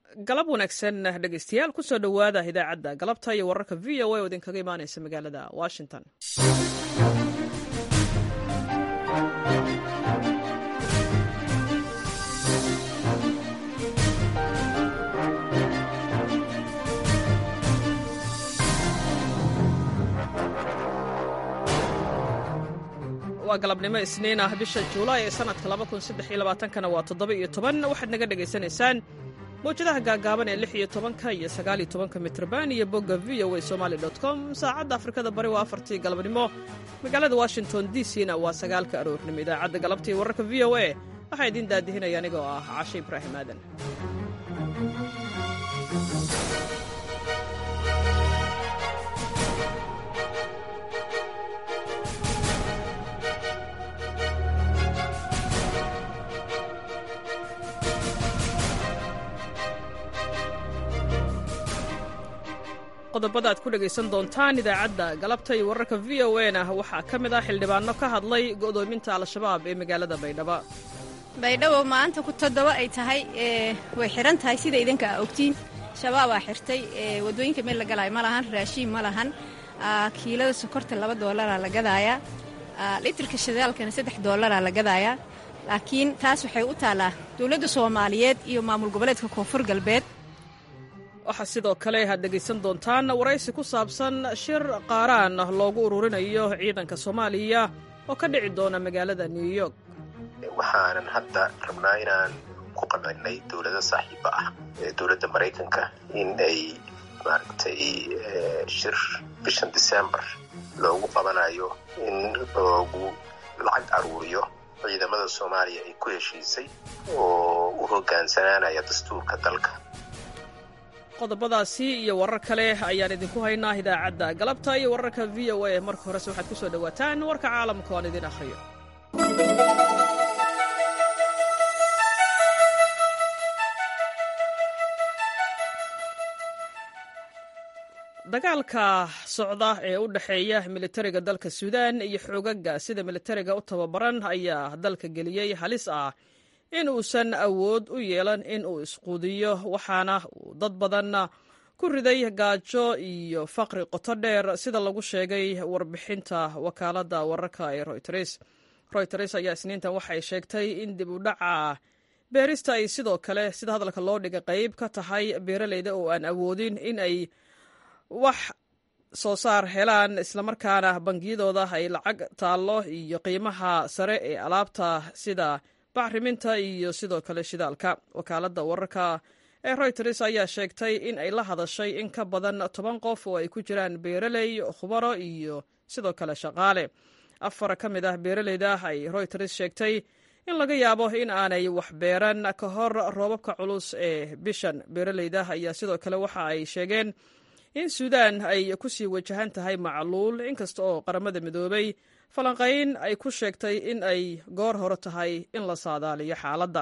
galab wanaagsan dhegeystayaal kusoo dhowaada idaacadda galabta iyo wararka v o a oo idinkaga imaaneysa magaalada washington waa galabnimo isniin ah bisha juulaay ee sanadka kana waa toddoba-iyo toban waxaad naga dhegaysanaysaan mawjadaha gaagaaban ee lix iyo tobanka iyo sagaal iyo tobanka mitrban iyo bogga v o a somali com saacadda afrikada bari waa afartii galabnimo magaalada washington d c na waa sagaalka aroornimo idaacadda galabtii wararka v o a waxaa idiin daadihinaya anigoo ah cashe ibraahim aadan qodobada aad ku dhegaysan doontaan idaacadda galabta iyo wararka v o a na waxaa ka mid ah xildhibaano ka hadlay go'doominta al-shabaab ee magaalada baydhabo baydhabo maanta ku toddoba ay tahay way xihan tahay sida idinka aa ogtiin shabaabaa xirtay wadooyinka meel la galaayo ma lahan raashiin ma lahan kiilada sokorta laba doolaraa la gadaayaa litirka shidaalkana saddex doolaraa la gadaayaa laakiin taas waxay u taallaa dowladda soomaaliyeed iyo maamul goboleedka koonfur galbeed waxaa sidoo kale aad dhegaysan doontaan waraysi ku saabsan shir qaaraan loogu ururinayo ciidanka soomaaliya oo ka dhici doona magaalada new york waxaanan hadda rabnaa inaan ku qabanay dowlado saaxiiba ah ee dowladda maraykanka in ay maaragtay shir bishan december loogu qabanayo in loogu lacag aruuriyo ciidamada soomaaliya ay ku heshiisay oo u hogaansanaanaya dastuurka dalka qodobadaasi iyo warar kale ayaan idinku haynaa idaacadda galabta iyo wararka v o a marka horese waxaad ku soo dhowaataan warka caalamka oan idin akhriyo dagaalka socda ee u dhexeeya militariga dalka suudaan iyo xoogaga sida militariga u tababaran ayaa dalka geliyey halis ah in uusan awood u yeelan in uu isquudiyo waxaana uu dad badan ku riday gaajo iyo faqri qoto dheer sida lagu sheegay warbixinta wakaaladda wararka ee royters royters ayaa isniintan waxay sheegtay in dib u dhaca beerista ay sidoo kale sida hadalka loo dhiga qayb ka tahay beeraleyda oo aan awoodin in ay wax soo saar helaan islamarkaana bangiyadooda ay lacag taallo iyo qiimaha sare ee alaabta sida bacriminta iyo sidoo kale shidaalka wakaaladda wararka ee royters ayaa sheegtay in ay la hadashay in ka badan toban qof oo ay ku jiraan beeraley khubaro iyo sidoo kale shaqaale afar ka mid ah beeraleyda ay royters sheegtay in laga yaabo in aanay wax beeran ka hor roobabka culus ee bishan beeraleyda ayaa sidoo kale waxa ay sheegeen in suudaan ay ku sii wajahan tahay macluul inkasta oo qaramada midoobay falanqayn ay ku sheegtay in ay goor hore tahay in la saadaaliyo xaaladda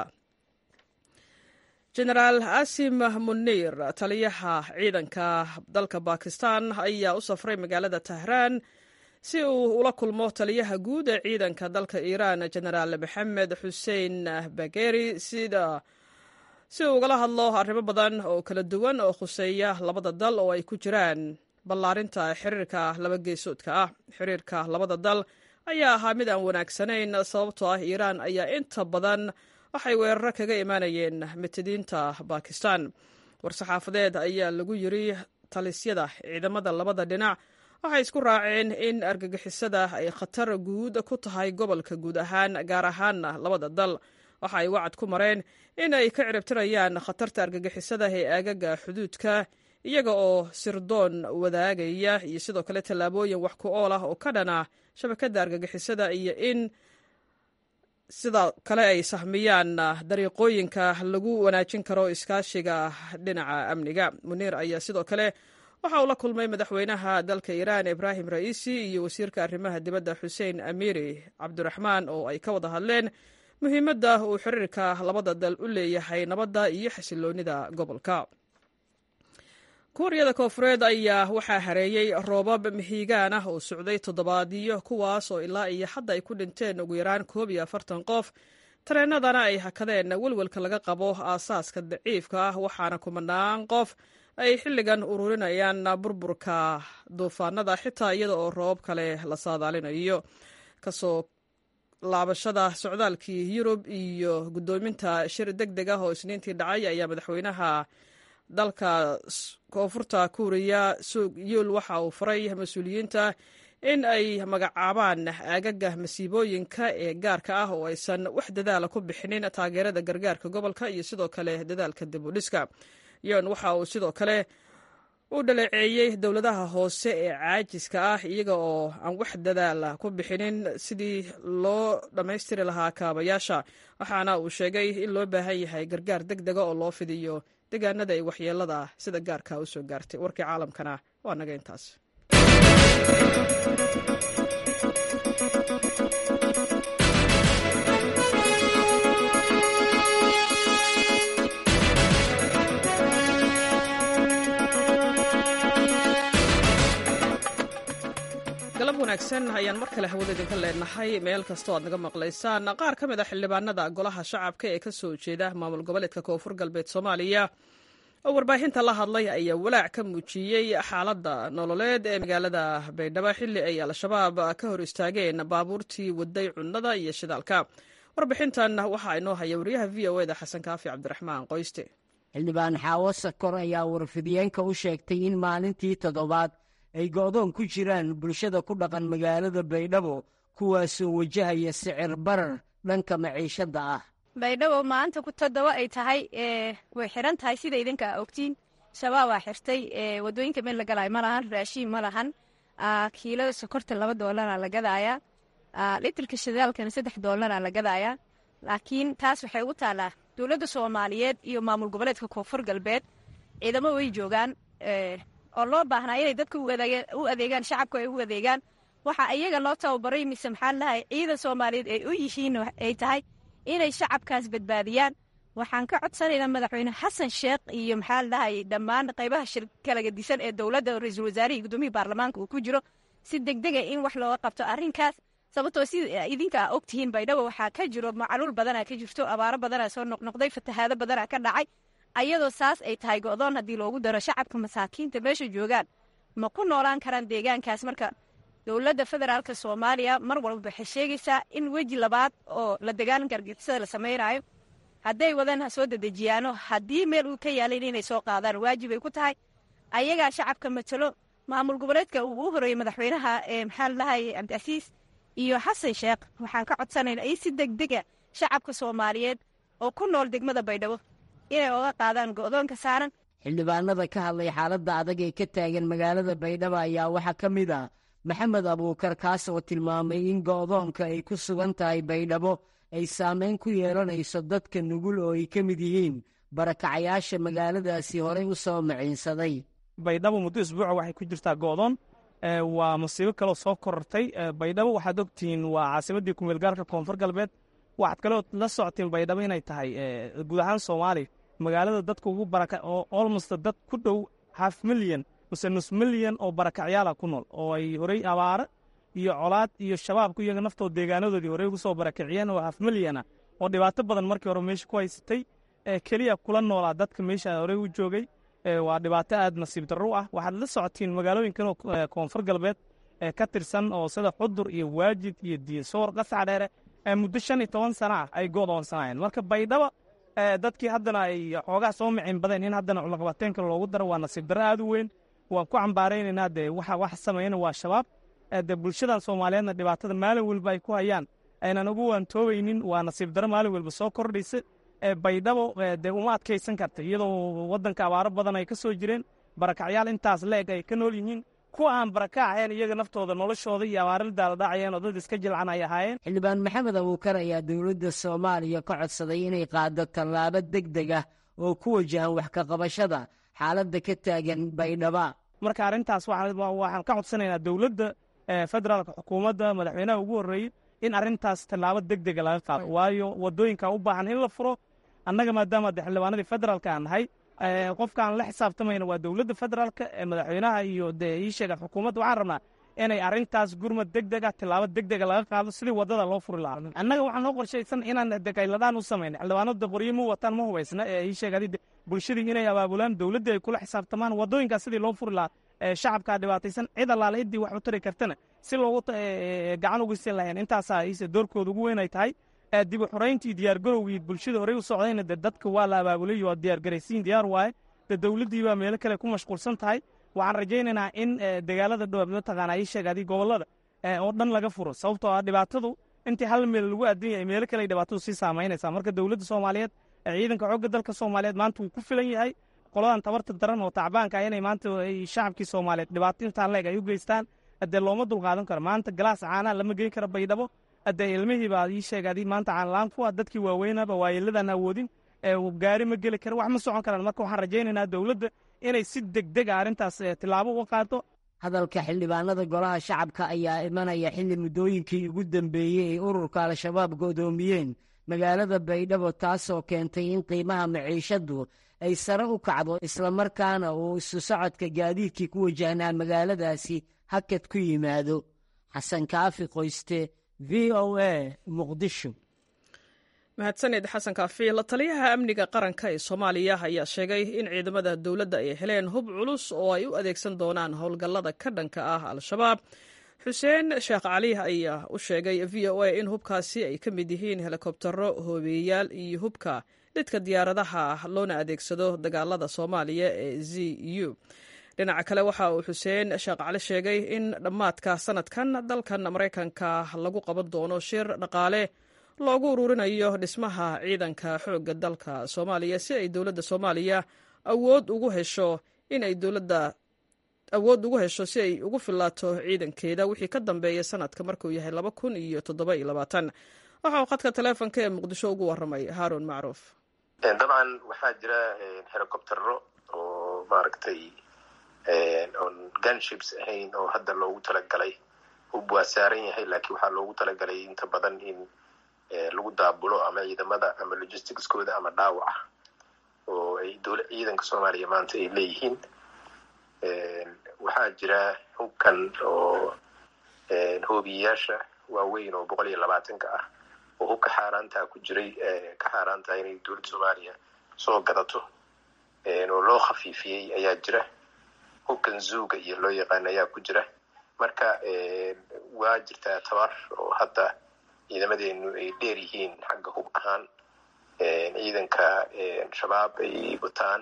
genaraal asim muniir taliyaha ciidanka dalka bakistan ayaa u safray magaalada tahraan si uu ula kulmo taliyaha guud ee ciidanka dalka iiraan genaraal maxamed xuseen bageri sida si uu ugala hadlo arrimo badan oo kala duwan oo khuseeya labada dal oo ay ku jiraan ballaarinta xiriirka laba geesoodka ah xiriirka labada dal ayaa ahaa mid aan wanaagsanayn sababtoo ah iiraan ayaa inta badan waxay weeraro kaga imaanayeen mitidiinta bakistan war-saxaafadeed ayaa lagu yiri talisyada ciidamada labada dhinac waxay isku raaceen in argagixisada ay khatar guud ku tahay gobolka guud ahaan gaar ahaanna labada dal waxa ay wacad ku mareen in ay ka ciribtirayaan khatarta argagixisada ee aagaga xuduudka iyaga oo sirdoon wadaagaya iyo sidoo kale tallaabooyin wax ku ool ah oo ka dhana shabakadda argagixisada iyo in sidoo kale ay sahmiyaan dariiqooyinka lagu wanaajin karo iskaashiga dhinaca amniga muniir ayaa sidoo kale waxa uu la kulmay madaxweynaha dalka iiraan ibraahim ra'iisi iyo wasiirka arrimaha dibadda xuseen amiiri cabdiraxmaan oo ay ka wada hadleen muhiimadda uu xiriirka labada dal u leeyahay nabadda iyo xasiloonnida gobolka kuuriyada koofureed ayaa waxaa hareeyey roobab mihigaan ah oo socday toddobaadyo kuwaas oo ilaa iyo hadda ay ku dhinteen ugu yaraan koob iyo afartan qof tareenadana ay hakadeen welwelka laga qabo aasaaska daciifka ah waxaana kumanaan qof ay xilligan ururinayaan burburka duufaanada xitaa iyada oo roobab kale la saadaalinayo kasoo laabashada socdaalkii yurub iyo guddoominta shir deg deg ah oo isniintii dhacay ayaa madaxweynaha dalka koonfurta kuuriya suug yuul waxa uu faray mas-uuliyiinta in ay magacaabaan aagaga masiibooyinka ee gaarka ah oo aysan wax dadaala ku bixinin taageerada gargaarka gobolka iyo sidoo kale dadaalka dib u dhiska yon waxa uu sidoo kale u dhaleeceeyey dowladaha hoose ee caajiska ah iyaga oo aan wax dadaala ku bixinin sidii loo dhammaystiri lahaa kaabayaasha waxaana uu sheegay in loo baahan yahay gargaar deg dega oo loo fidiyo deegaanada ay waxyeelada sida gaarka u soo gaartay warkii caalamkana waa naga intaas galab wanaagsan ayaan mar kale hawada idinka leenahay meel kastoo aad naga maqlaysaan qaar ka mid a xildhibaanada golaha shacabka ee ka soo jeeda maamul goboleedka koonfur galbeed soomaaliya oo warbaahinta la hadlay ayaa walaac ka muujiyey xaaladda nololeed ee magaalada baydhabo xilli ay al-shabaab ka hor istaageen baabuurtii waday cunnada iyo shidaalka warbixintan waxaa inoo haya wariyaha v o eda xasan kaafi cabdiraxmaan qoyste xildhibaan xaawo sakor ayaa warfidiyeenka u sheegtay in maalintii toddobaad ay go'doon ku jiraan bulshada ku dhaqan magaalada baydhabo kuwaasoo wajahaya sicir barar dhanka maciishadda ah baydhabo maanta ku toddoba ay tahay way xiran tahay sida idinka a ogtiin shabaabaa xirtay wadooyinka meel la galaayo ma lahan raashiin ma lahan kiilada sokorta laba doolara la gadaayaa litirka shidaalkana saddex doolara la gadaayaa laakiin taas waxay ugu taallaa dowladda soomaaliyeed iyo maamul goboleedka koonfur galbeed ciidamo way joogaan oo loo baahnaa inay dadka u adeegaan shacabka ay u adeegaan waxaa iyaga loo tababaray mise maxaa lahay ciidan soomaaliyeed ay u yihiin ay tahay inay shacabkaas badbaadiyaan waxaan ka codsanaynaa madaxweyne xasan sheekh iyo maxaa lahay dhammaan qaybaha kala gadisan ee dowladda ra-iisul wasaarihii gudoomiyii baarlamaanka uu ku jiro si degdega in wax looga qabto arrinkaas sababtoo sida idinka a ogtihiin baydhabo waxaa ka jiro macaluul badanaa ka jirto abaaro badanaa soo noqnoqday fatahaado badanaa ka dhacay ayadoo saas ay tahay go'doon haddii loogu daro shacabka masaakiinta meesha joogaan ma ku noolaan karaan deegaankaas marka dowladda federaalk soomaaliya mar walba waxay sheegaysaa in weji labaad oo la dagaalanka argixisada la samaynayo hadday wadaan ha soo dedejiyaano haddii meel uu ka yaalayn inay soo qaadaan waajib ay ku tahay ayagaa shacabka matalo maamul goboleedka uu u horeeyey madaxweynaha ee maxaa ladahay cabdicasiis iyo xasan sheekh waxaan ka codsanaynaa in si degdega shacabka soomaaliyeed oo ku nool degmada baydhabo inay oga qaadaan go'doonka saaran xildhibaanada ka hadlay xaaladda adag ee ka taagan magaalada baydhabo ayaa waxaa ka mid ah maxamed abuukar kaas oo tilmaamay in go'doonka ay ku sugan tahay baydhabo ay saameyn ku yeelanayso dadka nugul oo ay ka mid yihiin barakacayaasha magaaladaasi horey u soo maciinsaday baydhabo muddo isbuuca waxay ku jirtaa go'doon waa musiibo kaloo soo korortay baydhabo waxaad ogtihiin waa caasimaddii kumeelgaarka koonfur galbeed waxaad kaloo la socotiin baydhabo inay tahay guud ahaan soomaaliya magaalada dadka ugu baraka oo olmost dad ku dhow half milyan mase nus milyan oo barakacyaala ku nool oo ay horey abaaro iyo colaad iyo shabaabku iyaga naftooda deegaanadoodii horey ugu soo barakiciyeen oo half milyana oo dhibaato badan markii hore meesha ku haysatay keliya kula noolaa dadka meesha horey u joogay waa dhibaato aad nasiib darro ah waxaad la socotiin magaalooyinkan oo koonfur galbeed ka tirsan oo sida xudur iyo waajid iyo diinsoor qasac dheere muddo shan iyo toban sana ah ay go'doonsanayeen marka baydhaba dadkii haddana ay xoogaa soo micin badeen in haddana cunaqabateenka loogu daro waa nasiib darro aad u weyn waan ku cambaaraynaynaa dee waxa wax sameeyana waa shabaab dee bulshadan soomaaliyeedna dhibaatada maalin walba ay ku hayaan aynan ugu waantoobaynin waa nasiib darro maalin walba soo kordhaysa baydhabo dee uma adkaysan karta iyadoo waddanka abaaro badan ay ka soo jireen barakacyaal intaas leeg ay ka nool yihiin kuwa aan baraka ahayn iyaga naftooda noloshooda iyo abaaril daaladhacayeen oo dad iska jilcan ay ahaayeen xildhibaan maxamed abuukar ayaa dowladda soomaaliya ka codsaday inay qaado tallaabo deg deg ah oo ku wajahan wax ka qabashada xaaladda ka taagan baydhaba marka arrintaas waxaan ka codsanaynaa dowladda federaalka xukuumadda madaxweynaha ugu horreeyey in arrintaas tallaabo deg dega laga qaado waayo waddooyinka u baahan in la furo annaga maadaama de xildhibaanadii federaalka aan nahay qofka aan la xisaabtamayna waa dowladda federaalka madaxweynaha iyo dee ii sheega xukuumadda waxaan rabnaa inay arrintaas gurmad deg dega tilaabo deg dega laga qaado sidii waddada loo furi lahaa annaga waxaa noo qorshaysan inaan dekayladaan u samayna xildhibaanada qoryo ma wataan ma hubaysna ee ii sheegadi bulshadii inay abaabulaan dowladda ay kula xisaabtamaan waddooyinkaas sidii loo furi lahaa shacabkaa dhibaataysan cid allaale ciddii wax u tari kartana si loogu gacan ugu siin lahayn intaasaa iise doorkooda ugu weyn ay tahay dib u xorayntii diyaargarowgii bulshada horey u socdayna de dadka waa la abaabulay waa diyaargaraysiin diyaar waaye de dowladdii baa meelo kale ku mashquulsan tahay waxaan rajaynaynaa in dagaalada dhowab mataqaana ii sheegadi gobollada oo dhan laga furo sababtoo ah dhibaatadu intii hal meel lagu aadan yahay meelo kale ay dhibaatadu sii saamaynaysaa marka dowladda soomaaliyeed ciidanka xoogga dalka soomaaliyeed maanta wuu ku filan yahay qoladan tabarta daran oo tacbaanka ah inay maanta shacabkii soomaaliyeed dhibaato intaan leeg ay u geystaan haddee looma dulqaadan karo maanta galaas caanaa lama geyn karo baydhabo haddee ilmihii baa ii sheegadi maanta caanlaan ku ah dadkii waaweynaba waayeeladan awoodin gaari ma geli kara wax ma socon karaan marka waxaan rajaynaynaa dowladda inay si degdega arrintaas tilaabo uga qaado hadalka xildhibaanada golaha shacabka ayaa imanaya xilli muddooyinkii ugu dambeeyey ay ururka al-shabaab go'doomiyeen magaalada baydhabo taasoo keentay in qiimaha maciishaddu ay sare u kacdo islamarkaana uu isu socodka gaadiidkii ku wajahnaa magaaladaasi hakad ku yimaado xasan kaafi qoyste v o a muqdisho mahadsaned xasan kaafi la taliyaha amniga qaranka ee soomaaliya ayaa sheegay in ciidamada dowladda ay heleen hub culus oo ay u adeegsan doonaan howlgallada ka dhanka ah al-shabaab xuseen sheekh cali ayaa u sheegay v o a in hubkaasi ay ka mid yihiin helikobtaro hoobeeyaal iyo hubka lidka diyaaradaha loona adeegsado dagaalada soomaaliya ee z u dhinaca kale waxa uu xuseen sheekh cali sheegay in dhammaadka sanadkan dalkan maraykanka lagu qaban doono shir dhaqaale loogu ururinayo dhismaha ciidanka xoogga dalka soomaaliya si ay dowladda soomaaliya awood ugu hesho in ay dowladda awood ugu hesho si ay ugu filaato ciidankeeda wixii ka dambeeya sanadka markuu yahay laba kun iyo toddoba iyo labaatan waxa uu khadka taleefonka ee muqdisho ugu warramay haaruun macruuf dabcan waxaa jira helicoptero oo maaragtay oon gunships ahayn oo hadda loogu talagalay hub waa saaran yahay laakiin waxaa loogu talagalay inta badan in lagu daabulo ama ciidamada ama logisticskooda ama dhaawaca oo ay dowla ciidanka soomaaliya maanta ay leeyihiin waxaa jira hubkan oo hoobiyayaasha waaweyn oo boqol iyo labaatanka ah oo hubka xaaraantaa ku jiray ka xaaraantaha inay dowladda soomaaliya soo gadato oo loo khafiifiyey ayaa jira hubkan zuuga iyo loo yaqaan ayaa ku jira marka waa jirtaa tabar oo hadda ciidamadeenu ay dheer yihiin xagga hub ahaan ciidanka shabaab ay wataan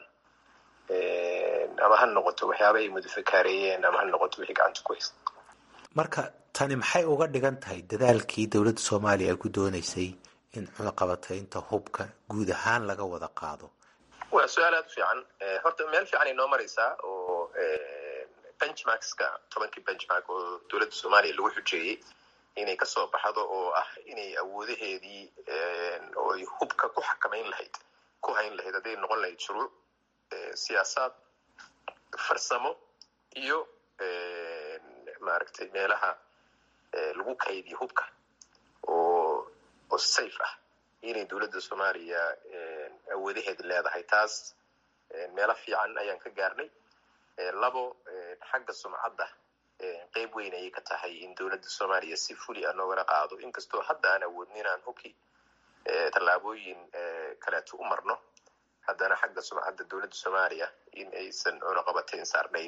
ama ha noqoto waxyaaba ay mudafakaareeyeen ama ha noqoto wixii gacanta ku haysta marka tani maxay uga dhigan tahay dadaalkii dowladda soomaaliya ay ku dooneysay in cunaqabataynta hubka guud ahaan laga wada qaado waa su-aal aada u fiican horta meel fiican ay noo maraysaa oo benchmarkska tobankii benchmark oo dowladda soomaaliya lagu xujeeyey inay kasoo baxdo oo ah inay awoodaheedii oo ay hubka ku xakamayn lahayd ku hayn lahayd hadday noqon lahayd shuruuc siyaasaad farsamo iyo maaragtay meelaha lagu kaydiyo hubka oo oo safe ah inay dowladda soomaaliya awoodaheeda leedahay taas meelo fiican ayaan ka gaarnay labo xagga sumcadda qeyb weyn ayay ka tahay in dowladda soomaaliya si fuli a noogala qaado inkastoo hadda aan awoodnin inaan hubki tallaabooyin kaleeto u marno haddana xagga sumcadda dowladda soomaaliya in aysan cunaqabatayn saarnayn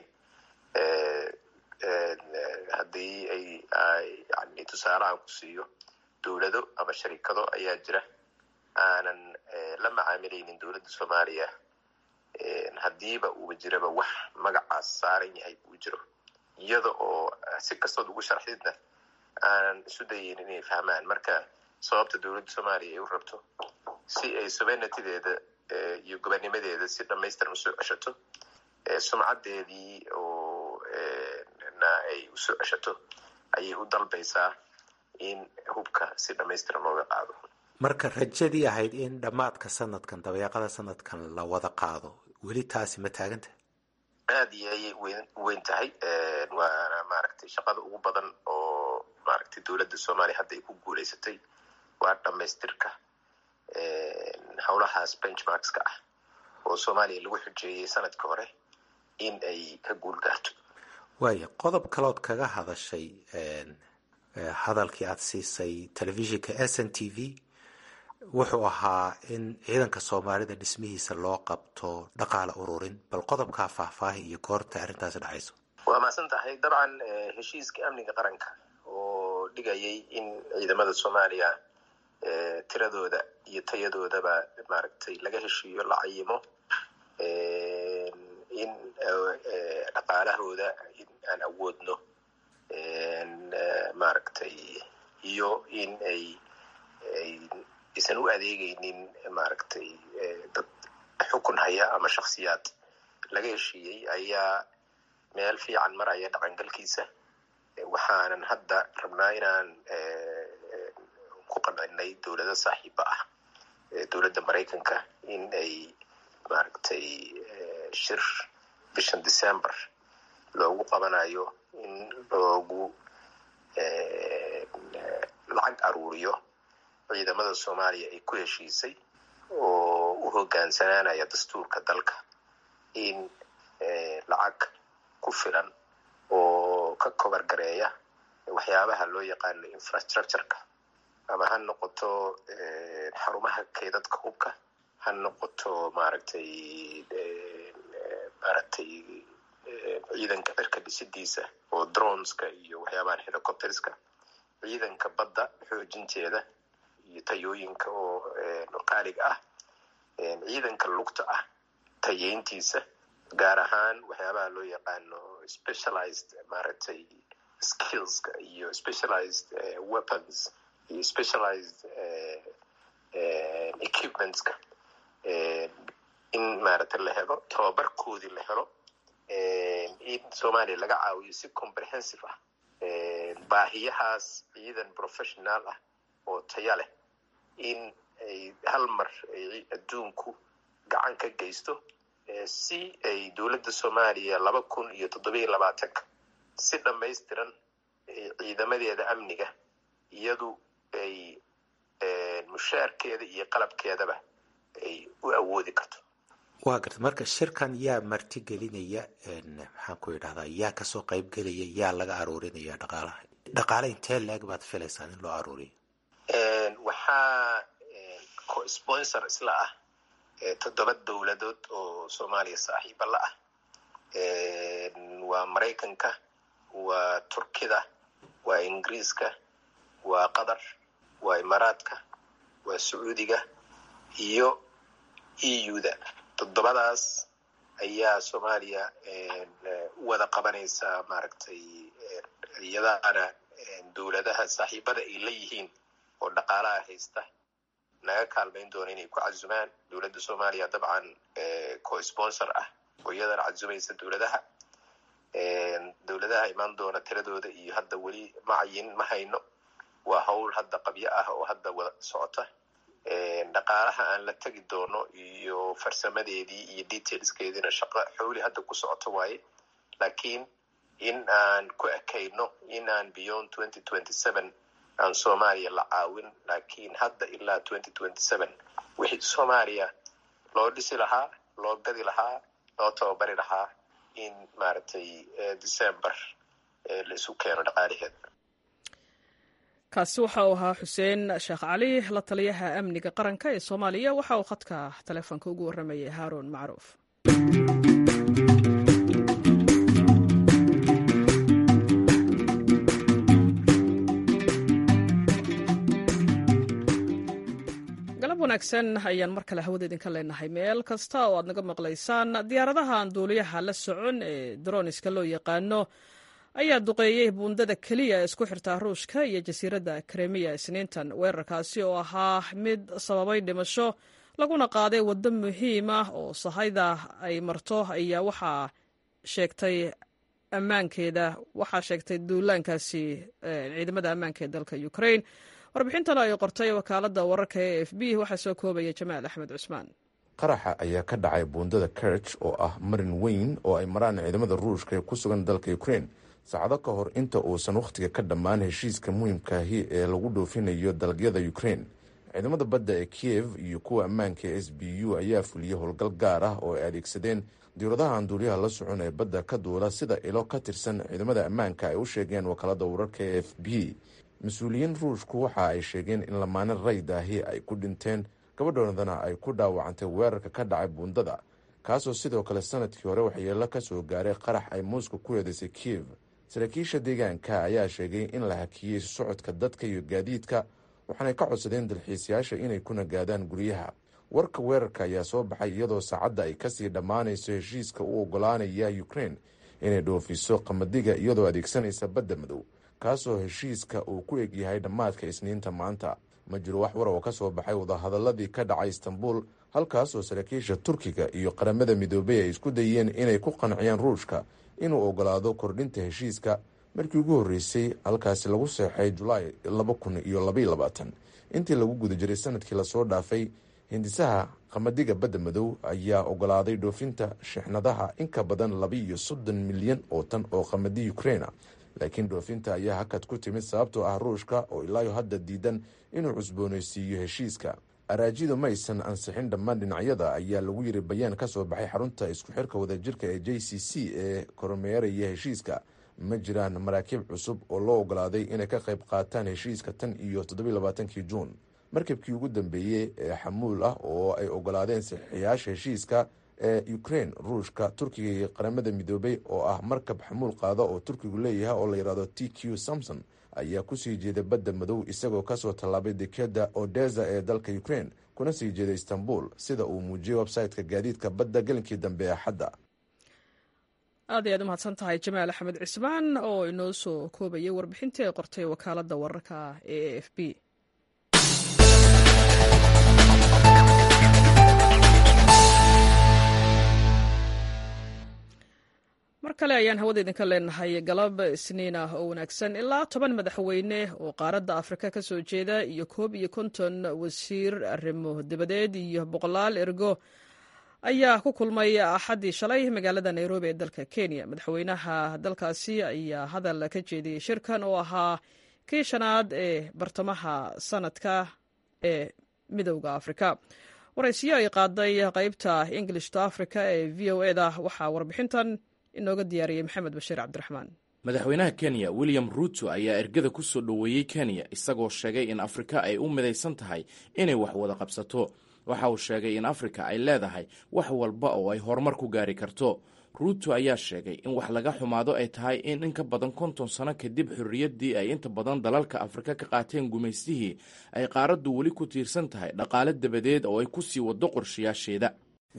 haddii ay yani tusaale aan ku siiyo dowlado ama sharikado ayaa jira aanan la macaamilaynin dowladda soomaaliya haddiiba uuba jiraba wax magacaas saaran yahay uu jiro iyada oo si kastood ugu sharxidna aanan isu dayin inay fahmaan marka sababta dowladda soomaaliya ay u rabto si ay sobenatideeda iyo gobanimadeeda si dhamaystiran usoo ceshato sumcaddeedii oo na ay usoo ceshato ayay u dalbaysaa in hubka si dhamaystiran looga qaado marka rajadii ahayd in dhammaadka sanadkan dabeeqada sanadkan la wada qaado weli taasi ma taaganta aada iyo ayay wen weyn tahay waana maaragtay shaqada ugu badan oo maaragtay dowladda soomaaliya hadda ay ku guuleysatay waa dhamaystirka howlahaas benchmarkska ah oo soomaaliya lagu xujeeyey sanadka hore in ay ka guul gaarto waaya qodob kalood kaga hadashay hadalkii aada siisay telefishinka s n t v wuxuu ahaa in ciidanka soomaalida dhismihiisa loo qabto dhaqaale ururin bal qodobkaa faahfaahi iyo goorta arrintaasi dhacayso waa mahadsan tahay dabcan heshiiska amniga qaranka oo dhigayay in ciidamada soomaaliya tiradooda iyo tayadoodaba maaragtay laga heshiiyo la cayimo in dhaqaalahooda in aan awoodno maaragtay iyo in ay aysan u adeegeynin maaragtay dad xukun haya ama shaksiyaad laga heshiiyey ayaa meel fiican maraya dhaqangalkiisa waxaanan hadda rabnaa inaan ku qancinay dowlado saaxiiba ah dowladda maraykanka in ay maaragtay shir bishan december loogu qabanayo in loogu lacag aruuriyo ciidamada soomaaliya ay ku heshiisay oo u hogaansanaanaya dastuurka dalka in lacag ku filan oo ka kobar gareeya waxyaabaha loo yaqaano infrastructureka ama ha noqoto xarumaha keydadka hubka ha noqoto maaragtay maaragtay ciidanka cirka dhisidiisa oo droneska iyo waxyaabahan helicopterska ciidanka badda xoojinteeda iyo tayooyinka oo qaaliga ah ciidanka lugta ah tayeyntiisa gaar ahaan waxyaabaha loo yaqaano specialized maaragtay skillska iyo specialized weapons iyo specialized equipmentska in maaragtay la helo tababarkoodii la helo in soomaaliya laga caawiyo si comprehensive ah baahiyahaas ciidan professional ah oo taya leh in ay hal mar adduunku gacan ka geysto si ay dowladda soomaaliya laba kun iyo toddobiyo labaatanka si dhammaystiran ciidamadeeda amniga iyadu ay mushaarkeeda iyo qalabkeedaba ay u awoodi karto waa garta marka shirkan yaa martigelinaya maxaan ku idhahdaa yaa kasoo qaybgelaya yaa laga aruurinaya dhaqaalaha dhaqaale intee la-eg baad filaysaan in loo aruuriyo waxaa co-sponsor isla ah toddoba dowladood oo soomaaliya saaxiiba la ah waa maraykanka waa turkida waa ingiriiska waa qatar waa imaaraadka waa sacuudiga iyo eu-da toddobadaas ayaa soomaaliya u wada qabanaysaa maaragtay iyadaana dowladaha saaxiibada ay la yihiin oo dhaqaalaha haysta naga kaalmayn doona inay ku casumaan dowladda soomaaliya dabcan co-sponsor ah oo iyadana casumaysa dowladaha dowladaha imaan doona tiradooda iyo hadda weli macayin ma hayno waa howl hadda qabyo ah oo hadda wada socota dhaqaalaha aan la tegi doono iyo farsamadeedii iyo detailskeediina shaqo xowli hadda ku socoto waaye laakiin in aan ku ekayno in aan beyond twenty twenty seven aan soomaaliya la caawin laakiin hadda ilaa twenty twenty seven wixii soomaaliya loo dhisi lahaa loo gadi lahaa loo tababari lahaa in maaragtay december la isu keeno dhaqaalaheeda kaasi waxa uu ahaa xuseen sheekh cali la taliyaha amniga qaranka ee soomaaliya waxa uu khadka taleefonka ugu warramayay haaruun macruuf galab wanaagsan ayaan mar kale hawada idinka leenahay meel kasta oo aad naga maqlaysaan diyaaradahan duuliyaha la socon ee droniska loo yaqaano ayaa duqeeyey buundada keliya ee isku xirtaa ruushka iyo jasiiradda kremiya isniintan weerarkaasi oo ahaa mid sababay dhimasho laguna qaaday waddo muhiim ah oo sahayda ay marto ayaa waxaa sheegtay ammaankeeda waxaa sheegtay duulaankaasi ciidamada ammaanka ee dalka ukraine warbixintan ay qortay wakaaladda wararka ee f b waxaa soo koobaya jamaal axmed cusmaan qaraxa ayaa ka dhacay buundada kerch oo ah marin weyn oo ay maraan ciidamada ruushka ee ku sugan dalka ukraine saacado ka hor inta uusan wakhtiga ka dhammaan heshiiska muhiimkaahi ee lagu dhoofinayo dalagyada ukraine ciidamada badda ee kiev iyo kuwa ammaanka ee s b u ayaa fuliyey howlgal gaar ah oo ay adeegsadeen diwladaha aan duuliyaha la socon ee badda ka duula sida ilo ka tirsan ciidamada ammaanka ay u sheegeen wakaalada wararka ee f b mas-uuliyiin ruushku waxa ay sheegeen in lamaane rayd ahi ay ku dhinteen gabadhoodana ay ku dhaawacantay weerarka ka dhacay buundada kaasoo sidoo kale sanadkii hore waxyeelo ka soo gaaray qarax ay muuska ku eedeysay kiev saraakiisha deegaanka ayaa sheegay in la hakiyey socodka dadka iyo gaadiidka waxaanay ka codsadeen dalxiisayaasha inay ku nagaadaan guryaha warka weerarka ayaa soo baxay iyadoo saacadda ay kasii dhammaanayso heshiiska u ogolaanaya ukraine inay dhoofiso qamadiga iyadoo adeegsanaysa badda madow kaasoo heshiiska uu ku egyahay dhammaadka isniinta maanta ma jiro wax war oo ka soo baxay wadahadaladii ka dhacay istanbul halkaasoo saraakiisha turkiga iyo qaramada midoobay ay isku dayeen inay ku qanciyaan ruushka inuu ogolaado kordhinta heshiiska markii ugu horreysay halkaasi lagu seexay julaay laba kun iyo labaiyo labaatan intii lagu guda jiray sanadkii lasoo dhaafay hindisaha qamadiga badda madow ayaa ogolaaday dhoofinta shixnadaha in ka badan labaiyo soddon milyan oo tan oo qamadi ukraina laakiin dhoofinta ayaa hakad ku timid sababtoo ah ruushka oo ilaayo hadda diidan inuu cusboonaysiiyo heshiiska araajidu ma aysan ansixin dhammaan dhinacyada ayaa lagu yiri bayaan ka soo baxay xarunta isku xirka wadajirka ee j c c ee kormeeraya heshiiska ma jiraan maraakiib cusub oo loo ogolaaday inay ka qayb qaataan heshiiska tan iyo toddobailabaatankii juun markabkii ugu dambeeyey ee xamuul ah oo ay ogolaadeen saxiixayaasha heshiiska ee ukraine ruushka turkiga iyo qaramada midoobay oo ah markab xamuul qaada oo turkigu leeyahay oo la yidhahdo t q samson ayaa kusii jeeda badda madow isagoo kasoo tallaabay dekeda odesa ee dalka ukraine kuna sii jeeda istanbul sida uu muujiyey website-ka gaadiidka badda gelinkii dambe ee axadda aad ayaad umahadsan tahay jamaal axmed cismaan oo inoo soo koobayay warbixintii ay qortay wakaaladda wararka ee a f b mar kale ayaan hawada idinka leenahay galab isniin ah oo wanaagsan ilaa toban madaxweyne oo qaaradda afrika ka soo jeeda iyo koob iyo konton wasiir arrimo dabadeed iyo boqolaal ergo ayaa ku kulmay axaddii shalay magaalada nairobi ee dalka kenya madaxweynaha dalkaasi ayaa hadal ka jeediyey shirkan oo ahaa kii shanaad ee bartamaha sanadka ee midowda afrika waraysiyo ay qaaday qeybta english to africa ee v o eda waxaa warbixintan inooga diyaariyey maxamed bashiir cabdiraxmaan madaxweynaha kenya william ruuto ayaa ergada ku soo dhoweeyey kenya isagoo sheegay in afrika ay u midaysan tahay inay wax wada qabsato waxa uu sheegay in afrika ay leedahay wax walba oo ay horumar ku gaari karto ruuto ayaa sheegay in wax laga xumaado ay tahay in in ka badan konton sano kadib xorriyaddii ay inta badan dalalka afrika ka qaateen gumaystihii ay qaaraddu weli ku tiirsan tahay dhaqaale dabadeed oo ay ku sii waddo qorshayaasheeda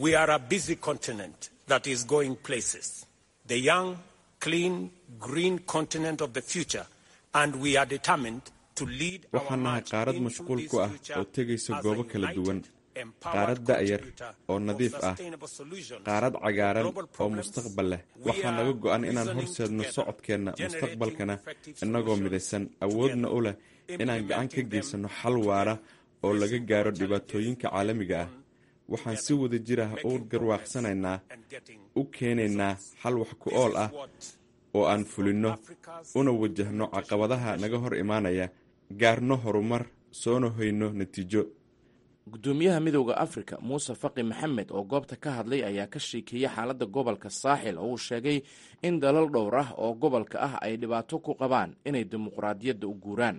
the young, clean, green continent of the future, and we are determined to lead waxaan nahay qaarad mashquul ku ah oo tegaysa goobo kala duwan qaarad da'yar oo nadiif ah qaarad cagaaran oo mustaqbal leh waxaa naga go'an inaan horseedno socodkeenna mustaqbalkana innagoo midaysan awoodna u leh inaan gacan ka geysanno xal waara oo laga gaaro dhibaatooyinka caalamiga ah waxaan si wada jir ah u garwaaqsanaynaa u keenaynaa xal wax ku ool ah oo aan fulinno una wajahno caqabadaha naga hor imaanaya gaarno horumar soona hoyno natiijo gudoomiyaha midowda afrika muuse faqi maxamed oo goobta ka hadlay ayaa ka sheekeeyey xaaladda gobolka saaxil oo uu sheegay in dalal dhowr ah oo gobolka ah ay dhibaato ku qabaan inay dimuqraadiyadda u guuraan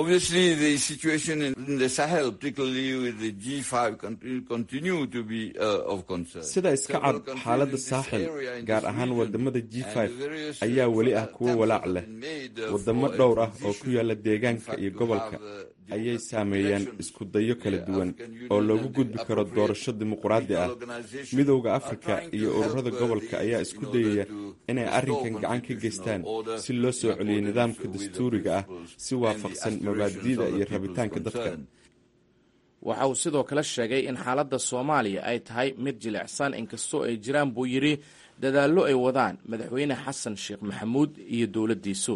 sida iska cad xaaladda saaxil gaar ahaan wadamada g ayaa weli ah kuwo walaac leh wadamo dhowr ah oo ku yaala deegaanka iyo gobolka ayay saameeyeen iskudayo kala duwan oo loogu gudbi karo doorasho dimuqraadi ah midowda afrika iyo ururada gobolka ayaa isku dayaya inay arrinkan gacan ka geystaan si loo soo celiyey nidaamka dastuuriga ah si waafaqsan mabaadi'da iyo rabitaanka dadka waxa uu sidoo kale sheegay in xaaladda soomaaliya ay tahay mid jilicsan inkastoo ay jiraan buu yidhi dadaallo ay wadaan madaxweyne xasan sheekh maxamuud iyo dowladdiisu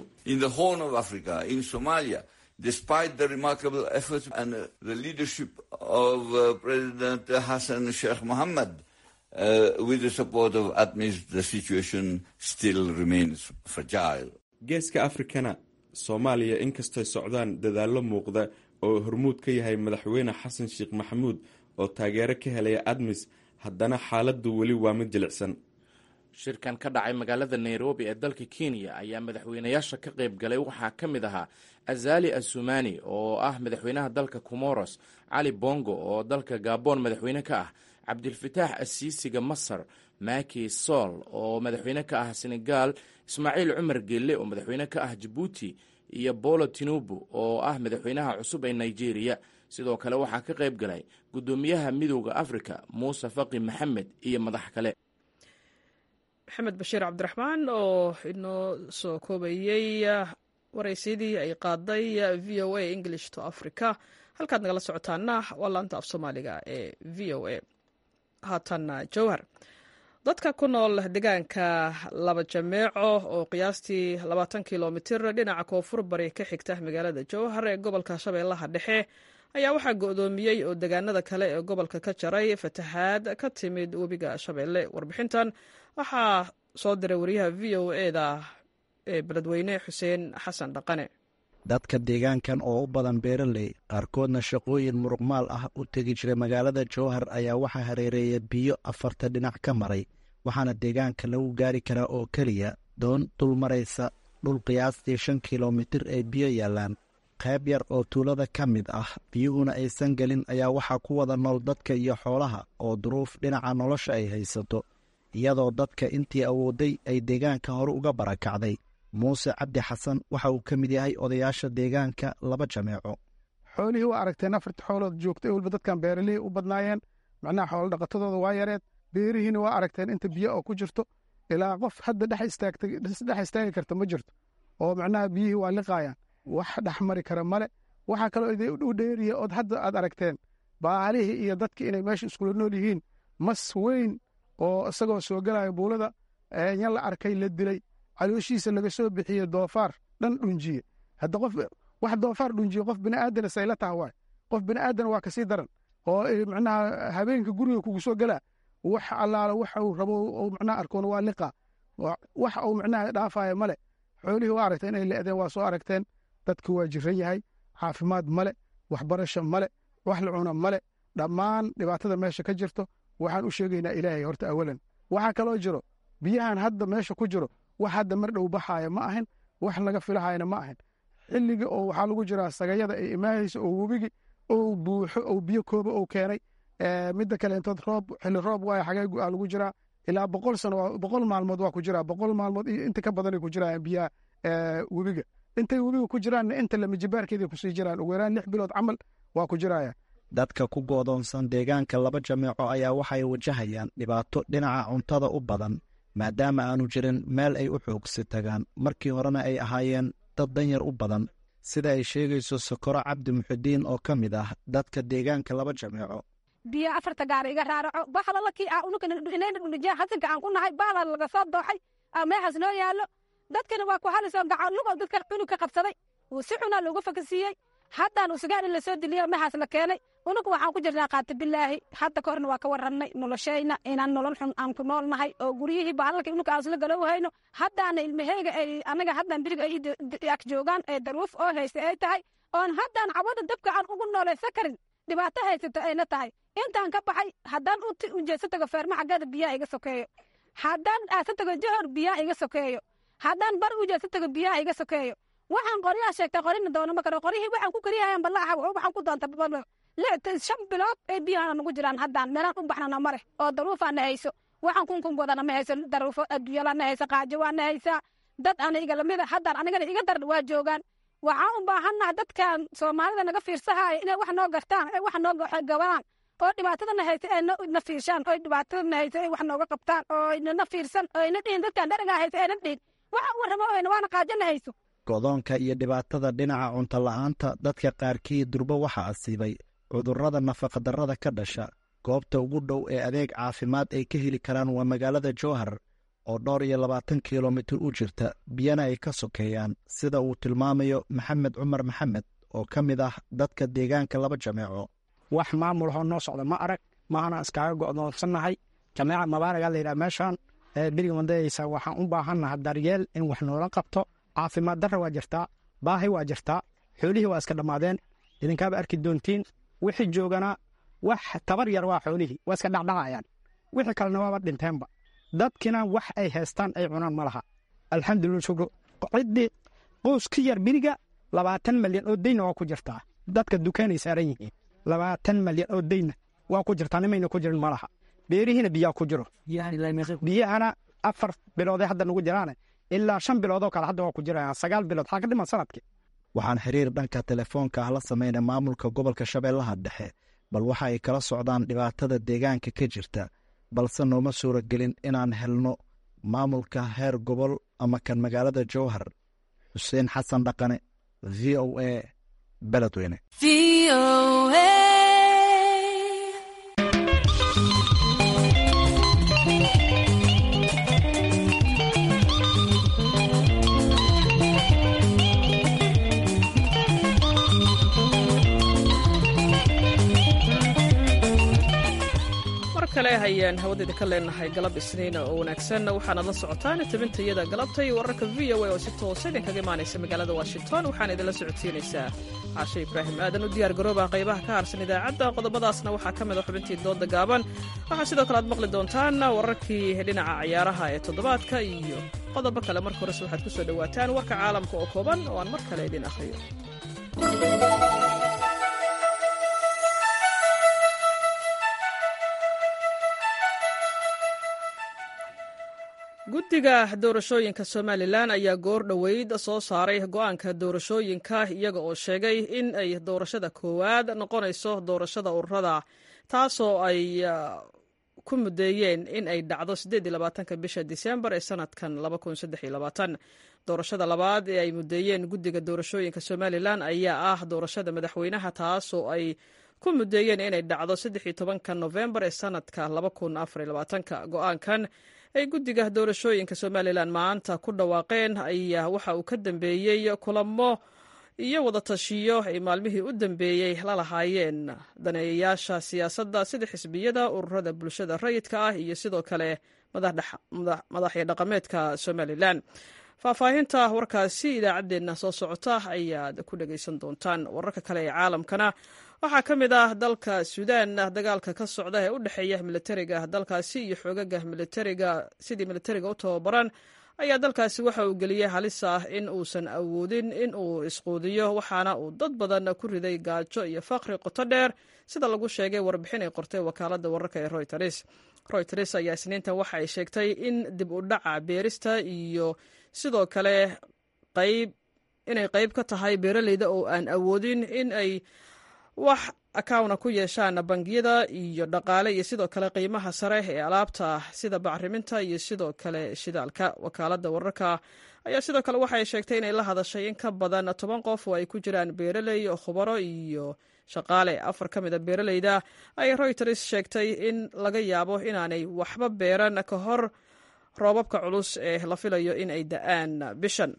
despite the remarkable efforts and the leadership of uh, President Hassan Sheikh Mohammed, uh, with the support of ATMIS, the situation still remains fragile. geeska afrikana soomaaliya inkastay socdaan dadaallo muuqda oo hormuud ka yahay madaxweyne xasan sheekh maxamuud oo taageero ka helaya admis haddana xaaladdu weli waa mid jilicsan shirkan ka dhacay magaalada nairobi ee dalka kenya ayaa madaxweynayaasha ka qayb galay waxaa ka mid ahaa azali asumani oo ah madaxweynaha dalka comoros cali bongo oo dalka gabon madaxweyne ka ah cabdilfataax asiisiga masar maki sol oo madaxweyne ka ah senegal ismaaciil cumar gelle oo madaxweyne ka ah jabuuti iyo bolo tinubu oo ah madaxweynaha cusub ee nigeria sidoo kale waxaa ka qayb galay guddoomiyaha midooda africa muuse faqi maxamed iyo madax kale maxamed bashiir cabdiraxmaan oo inoo soo koobayey waraysyadii ay qaaday v o a english to africa halkaad nagala socotaana waa laanta af soomaaliga ee v o a haatanna jowhar dadka ku nool deegaanka laba jameeco oo qiyaastii labaatan kilomitir dhinaca koonfur bari ka xigta magaalada jowhar ee gobolka shabeellaha dhexe ayaa waxaa go-doomiyey oo deegaanada kale ee gobolka ka jaray fatahaad ka timid webiga shabeelle warbixintan waxaa soo diray wariyaha v o eda ee beledweyne xuseen xasan dhaqane dadka deegaankan oo u badan beeraley qaarkoodna shaqooyin muruqmaal ah u tegi jiray magaalada jowhar ayaa waxaa hareereeya biyo afarta dhinac ka maray waxaana deegaanka lagu gaari karaa oo keliya doon dul maraysa dhul qiyaastii shan kilomitir ay biyo yaallaan qayb yar oo tuulada ka mid ah biyuhuna aysan gelin ayaa waxaa ku wada nool dadka iyo xoolaha oo duruuf dhinaca nolosha ay haysato iyadoo dadka intii awooday ay deegaanka hore uga barakacday muuse cabdi xasan waxa uu ka mid yahay odayaasha deegaanka laba jameeco xoolihii waa aragteen afarta xoolood joogtay weliba dadkan beeralihii u badnaayeen macnaha xoolo dhaqatadooda waa yareed beerihiina waa aragteen inta biyo oo ku jirto ilaa qof hadda dhex istaagi karta ma jirto oo macnaha biyihii waa liqaayaan wax dhex mari kara male waxaa kaloo u dheeriya ood hadda aad aragteen baalihii iyo dadki inay meesha iskula nool yihiin mas weyn oo isagoo soo gelaya buulada nya la arkay la dilay calooshiisa laga soo bixiye doofaar dhan dhunjiye hadda qof wax doofaar dhunjiye qof bini'aadana sayla taha waay qof bini'aadana waa kasii daran oo macnaha habeenka guriga kugu soo gelaa wax allaala waxa uu rabo uu macnaha arkoona waa liqa wax uu macnaha dhaafaya male xoolihii waa aragteen inay le'deen waa soo aragteen dadku waa jiran yahay caafimaad male waxbarasho male wax la cuna male dhammaan dhibaatada meesha ka jirto waxaan u sheegaynaa ilaahay horta awalan waxaa kaloo jiro biyahan hadda meesha ku jiro wax hadda mar dhow baxaaya ma ahin wax laga filahayana ma ahin xilliga oo waxaa lagu jiraa sagayada ay imaahaysa oo webigi ou buuxo ou biyo kooba ou keenay midda kaleentood roob xilli roob waaya xagee aa lagu jiraa ilaa boqol sano boqol maalmood waa ku jiraa boqol maalmood iyo inta ka badanay ku jiraan biyaha webiga intay webiga ku jiraanna inta lamijibaarkeeday kusii jiraan ugu yaraan lix bilood camal waa ku jiraya dadka ku goodoonsan deegaanka laba jameeco ayaa waxay wajahayaan dhibaato dhinaca cuntada u badan maadaama aanu jirin meel ay u xoogsi tagaan markii horena ay ahaayeen dad danyar u badan sida ay sheegayso sokoro cabdi muxidiin oo ka mid ah dadka deegaanka laba jameeco biyo afarta gaar iga raaraco baxlalakii ununja hasanka aan ku nahay bahla laga soo dooxay meexaas noo yaallo dadkana waa ku halisoo gacanlugo dadka cunug ka qabsaday si xunaa loogu fakasiiyey haddaan usugaan in lasoo diliyo meexaas la keenay unugu waxaan ku jirnaa qaata bilaahi hadda ka horna waa ka warrannay noloshayna inaan nolol xun aan ku nool nahay oo guryihii baalalka unuga aan isla galow hayno haddaana ilmaheyga ay anaga haddaan biriga ay ag joogaan ee daruuf oo haysta ay tahay oon haddaan cabada dabka aan ugu noolaysa karin dhibaato haysato ayna tahay intaan ka baxay haddaan ujeesa tago feerma xaggeeda biyaha iga sokeeyo haddaan aasa tago johor biyaha iga sokeeyo haddaan bar ujeesa tago biyaha iga sokeeyo waxaan qoryaha sheegtay qorina doono ma karo qoryihii waxaan ku kariyahayaan ballaaxa waxaan ku doonta shan bilood ay biyahana nagu jiraan haddaan meelaan u baxnana mare oo daruufaana hayso waxaan kunkungodana ma hayso daruufo adduunyalana haysa qaajo waana haysaa dad aniga lamida haddaan anigana iga darna waa joogaan waxaan u baahannaha dadkan soomaalida naga fiirsahaaya inay wax noo gartaan ay wax noo gabaan oo dhibaatadana haysa ay na fiirshaan oo dhibaatadana haysa ay wax nooga qabtaan oo nana fiirsan oo ayna dhihin dadkan dharagaa haysa ayna dhihin waxa u warramo oyna waana qaajona hayso godoonka iyo dhibaatada dhinaca cunto la'aanta dadka qaarkii durbo waxaa asiibay cudurrada nafaqadarrada ka dhasha goobta ugu dhow ee adeeg caafimaad ay ka heli karaan waa magaalada jowhar oo dhowr iyo labaatan kilomitir u jirta biyana ay ka sokeeyaan sida uu tilmaamayo maxamed cumar maxamed oo ka mid ah dadka deegaanka laba jameeco wax maamul hoo noo socda ma arag maahana iskaaga go'doonsannahay jameeca mabaaragaa layidhaha meeshaan beriga madayaysa waxaan u baahannaha daryeel in wax noola qabto caafimaad darra waa jirtaa baahi waa jirtaa xoolihii waa iska dhammaadeen idinkaaba arki doontiin wixii joogana wax tabar yar waa xoolihii waa iska dhacdhacayaan wixii kalena waaba dhinteenba dadkina wax ay haystaan ay cunaan ma laha alxamdulillah shukru ciddii qoys ka yar biriga labaatan malyan oo deyna waa ku jirtaa dadka dukaanay saaran yihiin labaatan malyan oo deyna waa ku jirtaa nimayna ku jirin ma laha beerihiina biyaa ku jiro biyahana afar bilooday hadda nagu jiraane ilaa shan biloodoo kale hadda waa ku jirayaan sagaal bilood xaa ka dhiman sanadkii waxaan xiriir dhanka telefoonka ah la samaynay maamulka gobolka shabeellaha dhexe bal waxa ay kala socdaan dhibaatada deegaanka ka jirta balse nooma suuragelin inaan helno maamulka heer gobol ama kan magaalada jowhar xuseen xasan dhaqane v o a beledweyne kale hayaan hawadeeda ka leenahay galab isniina oo wanaagsan waxaanaad la socotaan tabintayada galabta iyo wararka v o a oo si toosa idinkaga imaanaysa magaalada washington waxaana idinla socodsiinaysaa caashe ibraahim aadan u diyaar garooba qaybaha ka harsan idaacadda qodobadaasna waxaa ka mida xubintii dooda gaaban waxaa sidoo kale aad maqli doontaan wararkii dhinaca ciyaaraha ee toddobaadka iyo qodobo kale marka horese waxaad ku soo dhowaataan warka caalamka oo kooban oo aan mar kale idin akhriyo guddiga doorashooyinka somalilan ayaa goor dhoweyd soo saaray go'aanka doorashooyinka iyaga oo sheegay in ay doorashada koowaad noqonayso doorashada ururada taasoo ay ku mudeeyeen in ay dhacdo bisha disembar ee sanadkan doorashada labaad ee ay mudeeyeen guddiga doorashooyinka somalilan ayaa ah doorashada madaxweynaha taasoo ay ku mudeeyeen inay dhacdo novembar ee sanadka go'aankan ay guddiga doorashooyinka somalilan maanta ku dhawaaqeen ayaa waxa uu ka dambeeyey kulamo iyo wadatashiyo ay maalmihii u dambeeyey la lahaayeen daneeyayaasha siyaasadda sida xisbiyada ururada bulshada rayidka ah iyo sidoo kale madaxya dhaqameedka somalilan faahfaahinta warkaasi idaacaddeenna soo socota ayaad ku dhegaysan doontaan wararka kale ee caalamkana waxaa ka mid ah dalka suudaan dagaalka ka socda ee u dhexeeya militariga dalkaasi iyo xoogaga militariga sidii militariga u tababaran ayaa dalkaasi waxa uu geliyey halis ah in uusan awoodin in uu isquudiyo waxaana uu dad badan ku riday gaajo iyo faqri qoto dheer sida lagu sheegay warbixin ay qortay wakaaladda wararka ee royters royters ayaa isniintan waxa ay sheegtay in dib u dhaca beerista iyo sidoo kale qayb inay qayb ka tahay beeraleyda oo aan awoodin in ay wax akawna ku yeeshaan bangiyada iyo dhaqaale iyo sidoo kale qiimaha sare ee alaabta sida bacriminta iyo sidoo kale shidaalka wakaaladda wararka ayaa sidoo kale waxay sheegtay inay la hadashay in ka badan toban qof oo ay ku jiraan beeraley khubaro iyo shaqaale afar ka mid a beeraleyda ayay royters sheegtay in laga yaabo inaanay waxba beeran ka hor roobabka culus ee la filayo in ay da-aan bishan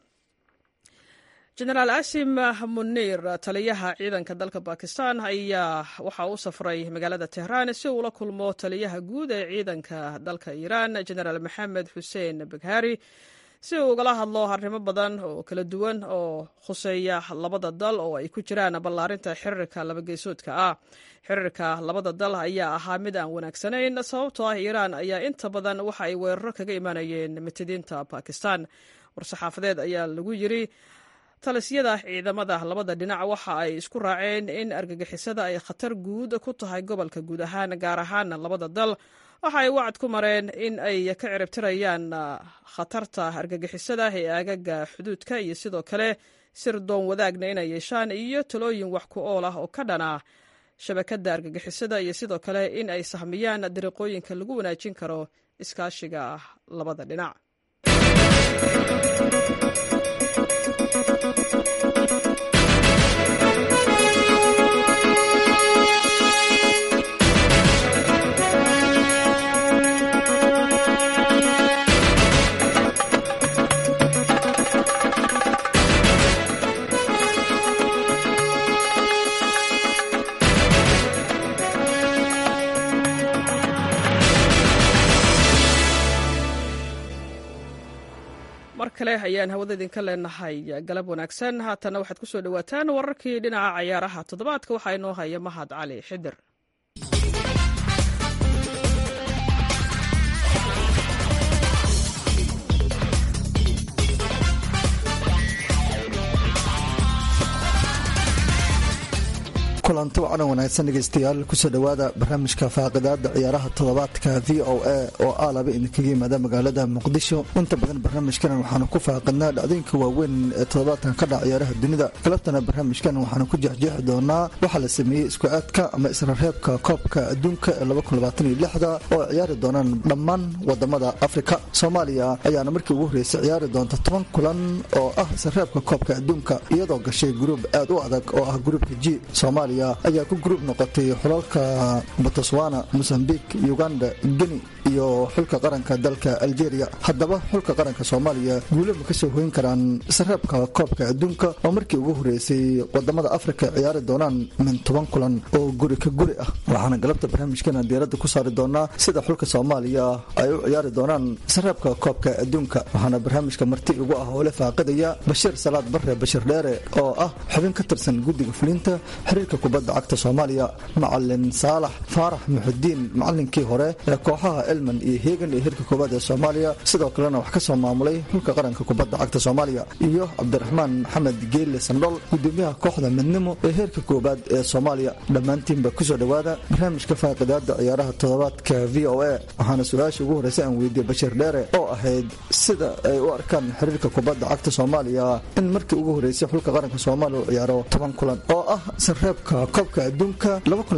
jenaraal asim munir taliyaha ciidanka dalka bakistan ayaa waxa u safray magaalada tehraan si uu la kulmo taliyaha guud ee ciidanka dalka iiraan jenaraal maxamed xuseen baghari si uu ugala hadlo arrimo badan oo kala duwan oo khuseeya labada dal oo ay ku jiraan ballaarinta xiriirka labageysoodka ah xiriirka labada dal ayaa ahaa mid aan wanaagsanayn sababtoo ah iiraan ayaa inta badan waxa ay weeraro kaga imaanayeen mitidiinta bakistan war-saxaafadeed ayaa lagu yiri talisyada ciidamada labada dhinac waxa ay isku raaceen in argagixisada ay khatar guud ku tahay gobolka guud ahaan gaar ahaan labada dal waxa ay wacad ku mareen in ay ka ciribtirayaan khatarta argagixisada ee aagaga xuduudka iyo sidoo kale sir doon wadaagna inay yeeshaan iyo talooyin wax ku ool ah oo ka dhana shabakadda argagixisada iyo sidoo kale in ay sahmiyaan dariiqooyinka lagu wanaajin karo iskaashiga labada dhinac mar kale ayaan hawada idinka leenahay galab wanaagsan haatana waxaad ku soo dhowaataan wararkii dhinaca cayaaraha toddobaadka waxaa inoo haya mahad cali xidir kulanti wacan wanaagsan dhegeystayaal kusoo dhowaada barnaamijka faaqidaada ciyaaraha toddobaadka v o a oo ah laba idinkaga yimaada magaalada muqdisho inta badan barnaamijkan waxaanu ku faaqidnaa dhacdooyinka waaweyn ee toddobaadkan ka dhaca ciyaaraha dunida galabtana barnaamijkan waxaanu ku jeexjeexi doonaa waxaa la sameeyey isku aadka ama israreebka koobka adduunka ee oo ciyaari doonaan dhammaan wadamada afrika soomaaliya ayaana markii ugu horreysay ciyaari doonta toban kulan oo ah israreebka koobka adduunka iyadoo gashay gruub aad u adag oo ah gruubka g soomaaliya ayaa ku gruub noqotay xulalka botswana mosambik uganda geni iyo xulka qaranka dalka algeria haddaba xulka qaranka soomaaliya guulo ma kasoo hoyn karaan sareebka koobka adduunka oo markii ugu horeysay wadamada afrika ciyaari doonaan min toban kulan oo guri ka guri ah waxaana galabta barnaamijkana diiradda ku saari doonaa sida xulka soomaaliya ay u ciyaari doonaan sareebka koobka adduunka waxaana barnaamijka marti ugu ah oo la faaqidaya bashiir salaad bare bashir dheere oo ah xubin ka tirsan guddiga fulinta xiriirka kubadda cagta soomaaliya macalin saalax faarax muxudiin macalinkii hore ee kooxaha elman iyo heegan ee hirka koowaad ee soomaaliya sidoo kalena wax ka soo maamulay xulka qaranka kubadda cagta soomaaliya iyo cabdiraxmaan maxamed geelle sandhol gudoomiyaha kooxda midnimo ee heerka koowaad ee soomaaliya dhammaantiinba kusoo dhowaada barnaamijka faaqidaada ciyaaraha toddobaadka v o a waxaana su-aasha ugu horreysa aan weydiiyey bashiir dheere oo ahayd sida ay u arkaan xiriirka kubadda cagta soomaaliya in markii ugu horreysay xulka qaranka soomaaliya u ciyaaro toban kulan oo ah sareebka koobka adduunka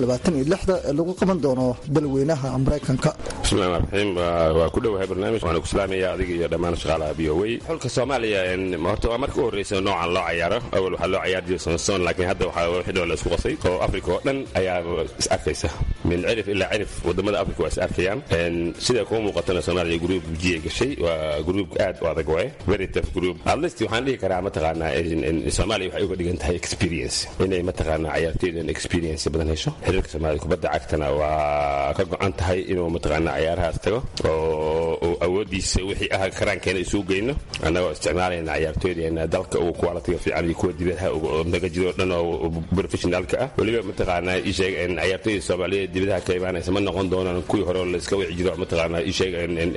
ee lagu qaban doono dalweynaha maraykanka bismillahi raxiim waa ku dhowahay barnaamij waana ku salaamaya adiga iyo dhammaan shaqaalaha b o w xulka soomaaliya horta waa marka u horreysa noocan loo cayaaro awal waxaa loo cayaari jiray sonson laakiin hadda waxaa wixii dhow la isku qasay oo afrika oo dhan ayaa is arkaysa min cirif ilaa cirif wadamada afrika waa is arkayaan sida kuma muuqatana soomaaliya gruub g ay gashay waa gruub aad u adag waay very tough group at least waxaan dhihi karaa mataqaanaa soomaaliya waxay uga dhigan tahay experience inay mataqaanaa cayaartooydan experience badan hesho xiriirka soomaaliya kubadda cagtana waa ka go-an tahay inuu mataqaanaa ciyaarahaas tago oo awoodiisa wixii ah karaankeena isugu geyno annagoo isticmaalayna ciyaartooydeena dalka ugu qualitiga fiican iyo kuwa dibadaha naga jiro dhan oo professionaalka ah weliba mataqaanaa isheeg ciyaartooyda soomaaliyeed dibadaha ka imaanaysa ma noqon doonaan kuwii hore layska wici jiro mataqaanaa isheeg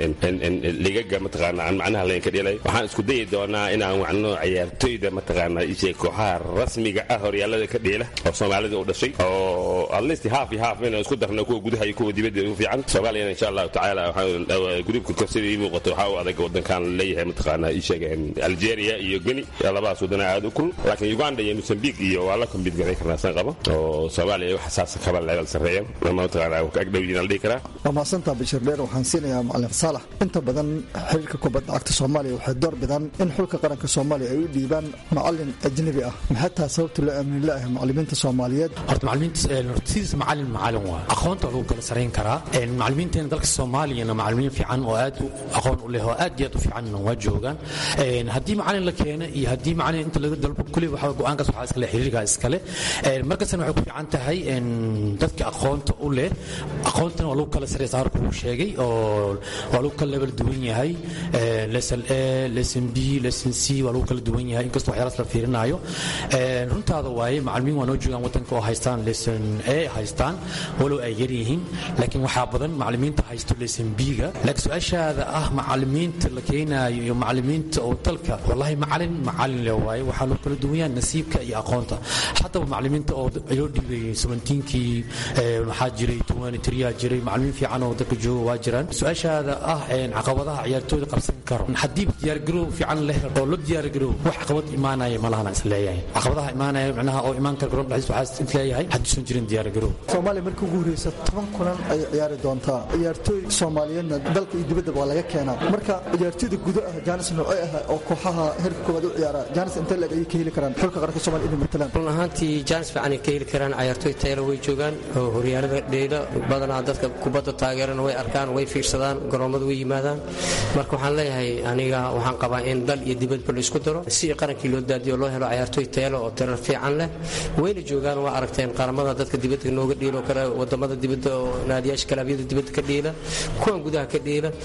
ligaga mataqaanaa aan macnaha layn ka dhelay waxaan isku dayi doonaa inaan wacno ciyaartooyda mataqaanaa isheeg kooxaha rasmiga ah horyaalada ka dheela oo soomaalida u dhashay oo at least half iyo half inaan isku darno kuwa gudaha iyo kuwa dibadda ugu fiican soomaaliyana insha allahu tacaala gruubka kor sida ii muuqato waxaa u adag wadankan leeyahay mataqaanaa ii sheegeen algeria iyo geni labadaas wadana aad u kulul laakiin uganda iyo mosambik iyo waa la kombid garay karnaa san qabo oo soomaaliya wax saas kaba level sarreeyaan ama mataqaanaa agdhowyiin la dhihi karaa waa mahadsantaa bashir dheer waxaan siinayaa macalin saalax inta badan xiriirka kubadda cagta soomaaliya waxay door bidaan in xulka qaranka soomaaliya ay u dhiibaan macalin ajnabi ah maxay tahay sababta loo aamini la'ahay macalimiinta soomaaliyeed horta macalimiinta sidiis macalin macalin waa aqoonta lagu kala sarayn karaa macalimiinteena dalka soomaaliyana macalimiin fiican oo aad aqoon u leh oo aad iyo aad u fiicanna waa joogaan haddii macalin la keena iyo haddii macalin inta laga dalbo kulli waxa go-aankaas waxaa iskale xiriirkaa iskale markastana waxay ku fiican tahay dadka aqoonta u leh aqoontana waa lagu kala saraysa harku uu sheegay oo waa lagu kala level duwan yahay lesson a lesson b lesson c waa lagu kala duwan yahay inkastoo waxyaalaas la fiirinaayo runtaada waaye macalimiin waa noo joogaan wadanka oo haystaan lesson a haystaan walow ay yar yihiin laakiin waxaa badan macalimiinta haysto lesson b-ga laakiin su-aashaada ah macalimiinta la keenaayo iyo macalimiinta oo dalka wallahi macalin macalin le waaye waxaa loo kala duwan yahay nasiibka iyo aqoonta haddaba macalimiinta oo loo dhiibay sabentiinkii waxaa jiray tuwani tiriyaa jiray macalimiin fiican oo dalka jooga waa jiraan su-aashaada ah caqabadaha ciyaartooyda qabsan karo haddii diyaargarow fiican leh oo la diyaargarow wax caqabad imaanaya malahana is leeyahay caqabadaha imaanaya macnaha oo imaan kara garoon dhexdiis waxaa is leeyahay haddiisan jirin diyaargarow soomaaliya markii ugu horreysa toban kulan ay ciyaari doontaa ciyaartooy soomaaliyeedna dalka iyo dibaddaba waa laga keenaa marka ciyaartooyda gudo ah jaanis noocee ah oo kooxaha heerka koowaad u ciyaara jaanis intee leeg ayay ka heli karaan xulka qaranka soomaaliya inay matalaan run ahaantii jaanis fiican ay ka heli karaan ciyaartooy tayalo way joogaan oo horyaalada dheyla badanaa dadka kubadda taageerana way arkaan way fiirsadaan garoommada way yimaadaan marka waxaan leeyahay aniga waxaan qabaa in dal iyo dibadba la isku daro si qarankii loo daadiyo loo helo ciyaartooy tayalo oo tirar fiican leh wayna joogaan waa aragteen qaramada dadka dibadda nooga dhiilo kale wadamada dibadda oo naadiyaasha kalaabyada dibadda ka dhiila kuwan gudaha ka dhiila intaba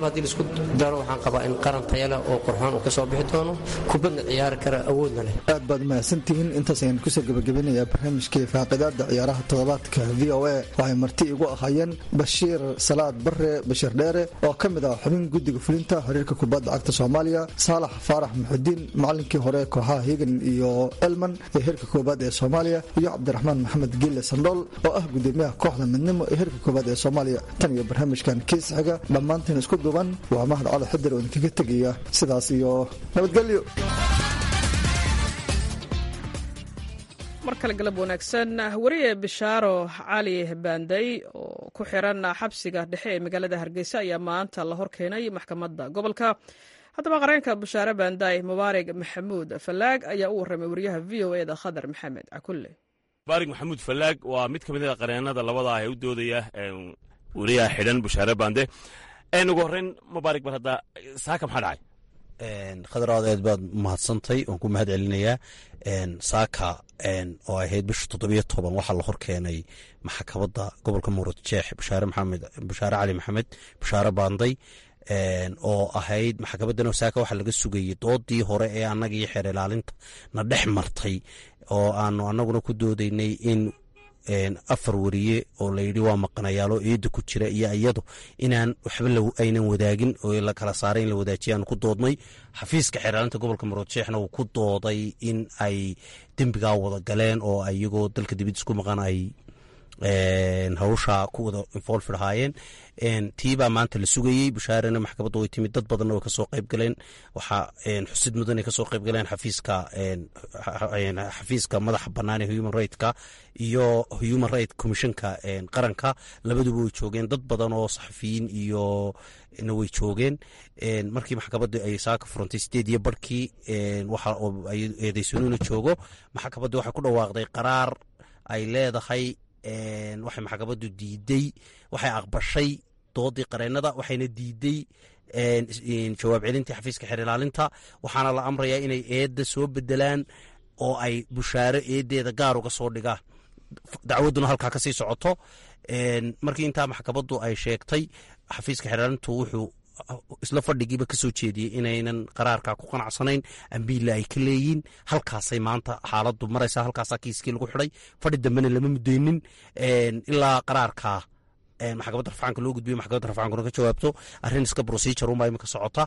haddii laisku daro waxaan qabaa in qaran taya leh oo qurxoon uu ka soo bixi doono kubadna ciyaari kara awoodna leh aad baad mahadsantihiin intaas ayaan kusoo gebagabinayaa barnaamijkii faaqidaada ciyaaraha toddobaadka v o a waxay marti igu ahaayeen bashiir salaad bare bashir dheere oo ka mid ah xubin guddiga fulinta xiriirka kubadda cagta soomaaliya saalax faarax muxudiin macalinkii hore kooxaha higan iyo elman ee heerka koobaad ee soomaaliya iyo cabdiraxmaan maxamed giile sandhool oo ah gudoomiyaha kooxda midnimo ee heerka koobaad ee soomaaliya tan iyo barnaamijkan kiis xiga dhammaantiin isku duuban waa mahad cali xidir oo idinkaga tegaya sidaas iyo nabadgelyo mar kale galab wanaagsan wariye bishaaro cali baanday oo ku xiran xabsiga dhexe ee magaalada hargeysa ayaa maanta la horkeenay maxkamadda gobolka haddaba qareenka bishaare baanday mubaarig maxamuud fallaag ayaa u warramay wariyaha v o eda khadar maxamed cakulle mubaarig maxamuud fallaag waa mid ka mid a qareenada labada ah ee u doodaya wariyaha xidhan bishaare baande ugu horreyn mubaarig bar hadda saaka maxaa dhacay khadar aad aad baad mahadsantay waan ku mahad celinayaa saaka oo ahayd bisha toddobiyo toban waxaa la horkeenay maxkamadda gobolka muurad jeex bashaare maxamed bashaare cali maxamed bashaare baanday oo ahayd maxkamadan saaka waxaa laga sugayey doodii hore ee annagii xeer ilaalinta na dhex martay oo aanu annaguna ku doodaynay in afar wariye oo layidhi waa maqanayaalo eedda ku jira iyo iyadu inaan waxba aynan wadaagin oo la kala saaray in la wadaajiya aanu ku doodnay xafiiska xeeraalinta gobolka maroodjeexna uu ku dooday in ay dembigaa wada galeen oo iyagoo dalka dibadiis ku maqan ay hawsha ku wada involved ahaayeen tiibaa maanta la sugayey bashaarena maxkamadda way timid dad badanna way kasoo qayb galeen waxaa xusid mudan ay kasoo qayb galeen xafiiska xafiiska madaxa bannaan ee human rightska iyo human right commissionka qaranka labaduba way joogeen dad badan oo saxafiyiin iyo na way joogeen markii maxkamadda ay saaka furantay sideed iyo barhkii waxa eedeysanuuna joogo maxkamadda waxay ku dhawaaqday qaraar ay leedahay waxay maxkamaddu diiday waxay aqbashay doodii qareennada waxayna diiday jawaab celintii xafiiska xeer ilaalinta waxaana la amrayaa inay eedda soo bedelaan oo ay bushaaro eeddeeda gaar uga soo dhigaan dacwadduna halkaa kasii socoto markii intaa maxkamaddu ay sheegtay xafiiska xeer ilaalintu wuxuu isla fadhigiiba ka soo jeediyey inaynan qaraarkaa ku qanacsanayn ambiilla ay ka leeyiin halkaasay maanta xaaladdu maraysaa halkaasaa kiiskii lagu xidhay fadhi dambena lama mudeynin ilaa qaraarkaa maxkamadda rafcaanka loo gudbiyo maxkamadda rafcaankuna ka jawaabto arrin iska procedure unbaa imika socota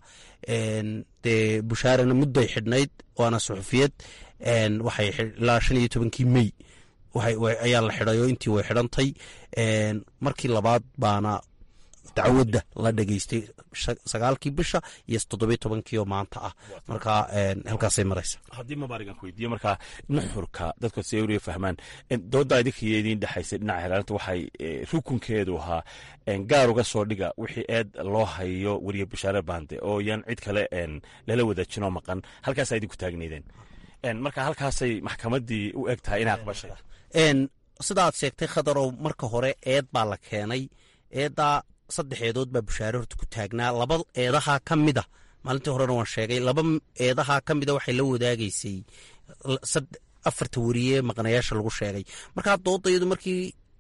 dee bushaarena mudday xidhnayd waana suxufiyad waxay ilaa shan iyo tobankii mey ayaa la xidhay oo intii way xidhantay markii labaad baana dacwadda la dhegeystay sagaalkii bisha iyo toddobiyo tobankii oo maanta ah marka halkaasay maraysa haddii mabaarig ku weydiiyo markaa nuxurka dadku si ay fahmaan dooda idinkiyo idiin dhexaysay dhinaca xeelaalinta waxay rukunkeedu ahaa gaar uga soo dhiga wixii eed loo hayo weriye bashaare baande oo yaan cid kale lala wadaajinoo maqan halkaasaa idinku taagnaydeen marka halkaasay maxkamaddii u eg tahay inay aqbashay sidaad sheegtay khadarow marka hore eed baa la keenay eeddaa saddex eedood baa bushaare horta ku taagnaa laba eedahaa ka mida maalintii horena waan sheegay laba eedahaa ka mida waxay la wadaagaysay afarta weriye maqnayaasha lagu sheegay markaa doodayadu markii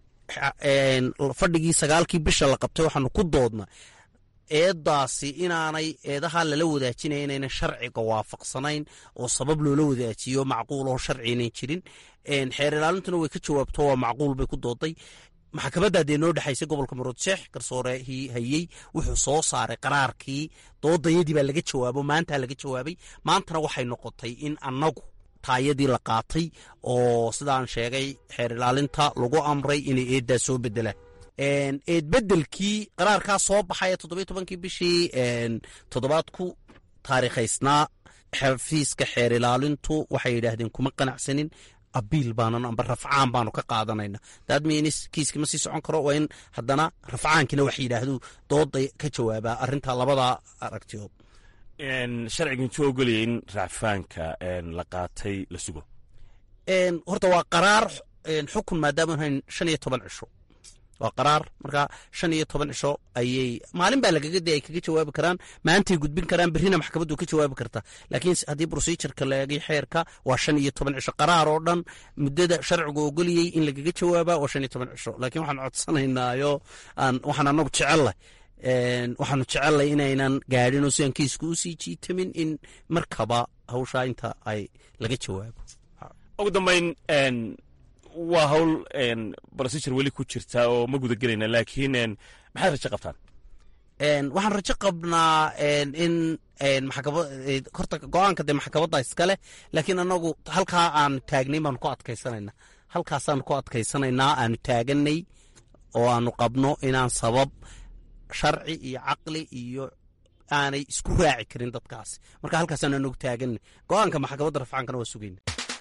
fadhigii sagaalkii bisha la qabtay waxaanu ku doodna eedaasi inaanay eedahaa lala wadaajinaya inaynan sharciga waafaqsanayn oo sabab loola wadaajiyo macquul oo sharci inayn jirin xeer ilaalintuna way ka jawaabto waa macquul bay ku dooday maxkamadda dee noo dhexaysay gobolka maroodjeex garsoorehii hayey wuxuu soo saaray qaraarkii doodayadii baa laga jawaabo maantaa laga jawaabay maantana waxay noqotay in annagu taayadii la qaatay oo sidaan sheegay xeer ilaalinta lagu amray inay eeddaa soo bedelaan eed bedelkii qaraarkaa soo baxay ee toddobiyo tobankii bishii toddobaad ku taariikhaysnaa xafiiska xeer ilaalintu waxay yidhaahdeen kuma qanacsanin abiil baanan amba rafcaan baanu ka qaadanayna daadmins kiiski ma sii socon karo waa in haddana rafcaankina wax yidhaahdu dooda ka jawaabaa arrinta labadaa aragtiyood sharcigan soo ogolaya in racfaanka la qaatay la sugo horta waa qaraar xukun maadaama hayn shan iyo toban cisho waa qaraar marka shan iyo toban cisho ayay maalin baa lagaga de ay kaga jawaabi karaan maantay gudbin karaan berrina maxkamaddu ka jawaabi kartaa laakiin haddii procedureka laegay xeerka waa shan iyo toban cisho qaraar oo dhan muddada sharcigu ogoliyey in lagaga jawaaba waa shan iyo toban cisho laakiin waxaan codsanaynaayo aan waxaan anagu jecelleh waxaanu jecelnay inaynan gaadhin oo sidaan kiisku usii jiitamin in markaba hawshaa inta ay laga jawaabo ugu dambayn waa hawl procedure weli ku jirta oo ma guda gelayna laakiin maxaad rajo qabtaan waxaan rajo qabnaa in horta go-aanka dee maxkamadda iskale laakiin anagu halkaa aan taagnay baanu ku adkaysanaynaa halkaasaanu ku adkaysanaynaa aanu taaganay oo aanu qabno inaan sabab sharci iyo caqli iyo aanay isku raaci karin dadkaasi marka halkaasaanu anagu taaganay go-aanka maxkamadda rafcaankana waa sugayna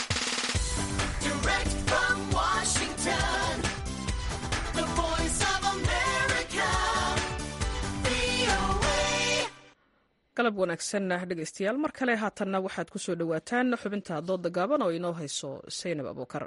galab wanaagsanna dhegaystayaal mar kale haatanna waxaad ku soo dhowaataan xubinta doodda gaaban oo inoo hayso saynab abuukar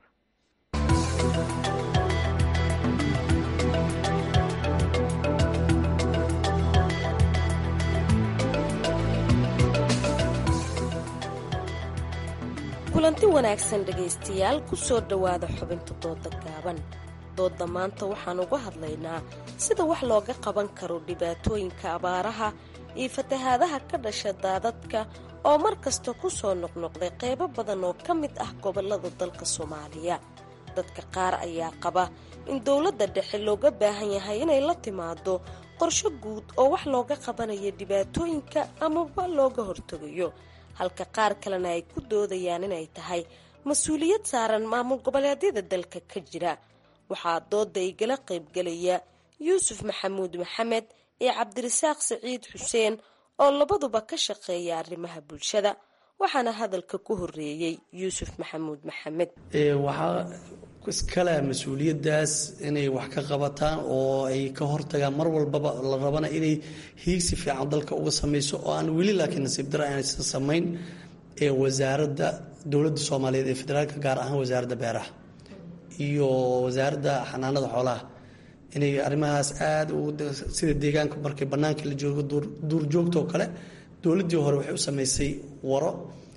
kulanti wanaagsan dhegaystayaal ku soo dhowaada xubinta doodda gaaban doodda maanta waxaan uga hadlaynaa sida wax looga qaban karo dhibaatooyinka abaaraha iyo fatahaadaha ka dhasha daadadka oo mar kasta ku soo noqnoqday qaybo badan oo ka mid ah gobollada dalka soomaaliya dadka qaar ayaa qaba in dowladda dhexe looga baahan yahay inay la timaado qorsho guud oo wax looga qabanayo dhibaatooyinka amaba looga hortegayo halka qaar kalena ay ku doodayaan inay tahay mas-uuliyad saaran maamul goboleedyada dalka ka jira waxaa doodda igala qaybgelaya yuusuf maxamuud maxamed iyo cabdirasaaq saciid xuseen oo labaduba ka shaqeeya arrimaha bulshada waxaana hadalka ku horeeyey yuusuf maxamuud maxamed waxaa iskale mas-uuliyadaas inay wax ka qabataan oo ay ka hortagaan mar walbaba la rabana inay hiigsi fiican dalka uga sameyso oo aan weli laakiin nasiib dara aanaysan samayn ee wasaaradda dowladda soomaaliyeed ee federaalka gaar ahaan wasaaradda beeraha iyo wasaaradda xanaanada xoolaha inay arrimahaas aada sida deegaanka markay bannaanka la joogo duurjoogta oo kale dowladdii hore waxay u sameysay waro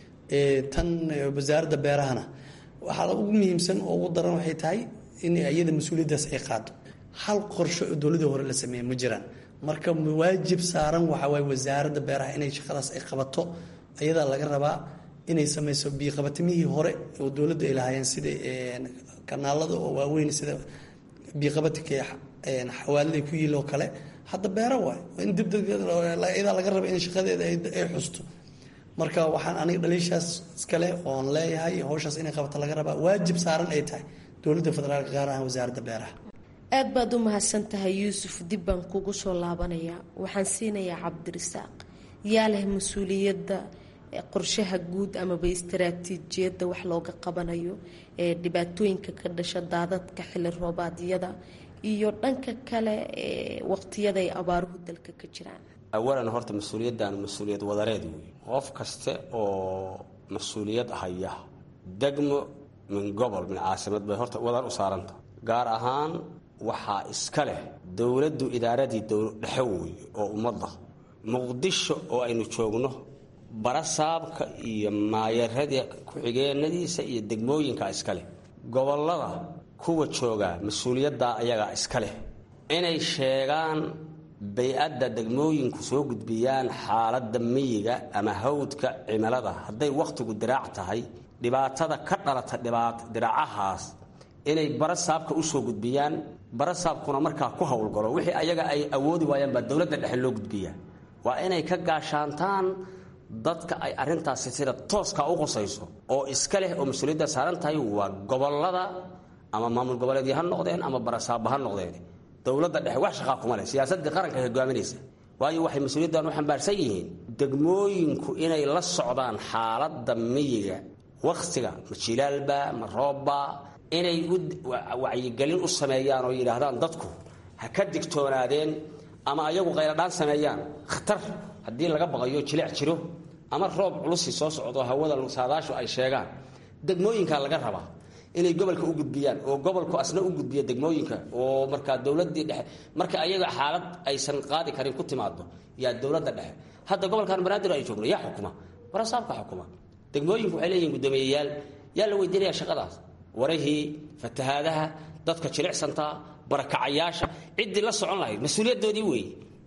tan wasaaradda beerahana waxaa ugu muhiimsan oo ugu daran waxay tahay in iyada mas-uuliyaddaas ay qaado hal qorsho oo dowladdii hore la sameeya ma jiraan marka waajib saaran waxaa waaye wasaaradda beeraha inay shaqadaas ay qabato iyadaa laga rabaa inay sameyso biiqabatimihii hore oo dowladda ay lahaayeen sida kanaalada oo waaweyn sida biiqabatinka xawaalada ku yiil oo kale hadda beero waay in dibyadaa laga raba in shaqadeeda ay xusto marka waxaan aniga dhaliishaas iskale oon leeyahay howshaas inay qabata laga rabaa waajib saaran ay tahay dowladda federaalka gaar ahaan wasaaradda beeraha aad baad u mahadsan tahay yuusuf dib baan kugu soo laabanayaa waxaan siinayaa cabdirasaaq yaa leh mas-uuliyadda qorshaha guud amaba istaraatiijiyadda wax looga qabanayo ee dhibaatooyinka ka dhasha daadadka xili roobaadyada iyo dhanka kale ee waqtiyada ay abaaruhu dalka ka jiraan awalan horta mas-uuliyaddan mas-uuliyad wadareed wey qof kaste oo mas-uuliyad haya degmo min gobol min caasimad bay horta wadar u saaranta gaar ahaan waxaa iska leh dowladdu idaaradii dhexe wey oo ummadda muqdisho oo aynu joogno barasaabka iyo maayaradii ku-xigeenadiisa iyo degmooyinka iska leh gobollada kuwa jooga mas-uuliyaddaa ayagaa iska leh inay sheegaan bay-adda degmooyinku soo gudbiyaan xaaladda miyiga ama hawdka cimilada hadday wakhtigu diraac tahay dhibaatada ka dhalata diraacahaas inay barasaabka u soo gudbiyaan barasaabkuna markaa ku howlgalo wixii ayaga ay awoodi waayaan baa dowladda dhexe loo gudbiyaa waa inay ka gaashaantaan dadka ay arintaasi sida tooska u qusayso oo iska leh oo mas-uuliyadda saaran tahay waa gobolada ama maamul goboleedyo ha noqdeen ama barasaaba ha noqdeen dowladda dhexe wax shaqaa kuma leh siyaasadii qaranka hogaaminaysa waayo waxay mas-uuliyaddan u xambaarsan yihiin degmooyinku inay la socdaan xaaladda miyiga wakhtiga ma jilaalba ma roobba inay wacyigelin u sameeyaan oo yidhaahdaan dadku ha ka digtoonaadeen ama ayagu qayladhaan sameeyaan khatar haddii laga baqayo jileec jiro ama roob culusi soo socdo hawada saadaashu ay sheegaan degmooyinkaa laga rabaa inay gobolka u gudbiyaan oo gobolku asna u gudbiya degmooyinka oo markaa dowladii dhexe marka ayaga xaalad aysan qaadi karin ku timaado yaa dowladda dhexe hadda gobolkan banaadir ay joogno yaa xukuma barasaabka xukuma degmooyinku waxay leeyihin guddoomiyeyaal yaa la weydiinaya shaqadaas warahii fatahaadaha dadka jilicsantaa barakacayaasha ciddii la socon lahayd mas-uuliyaddoodii weeye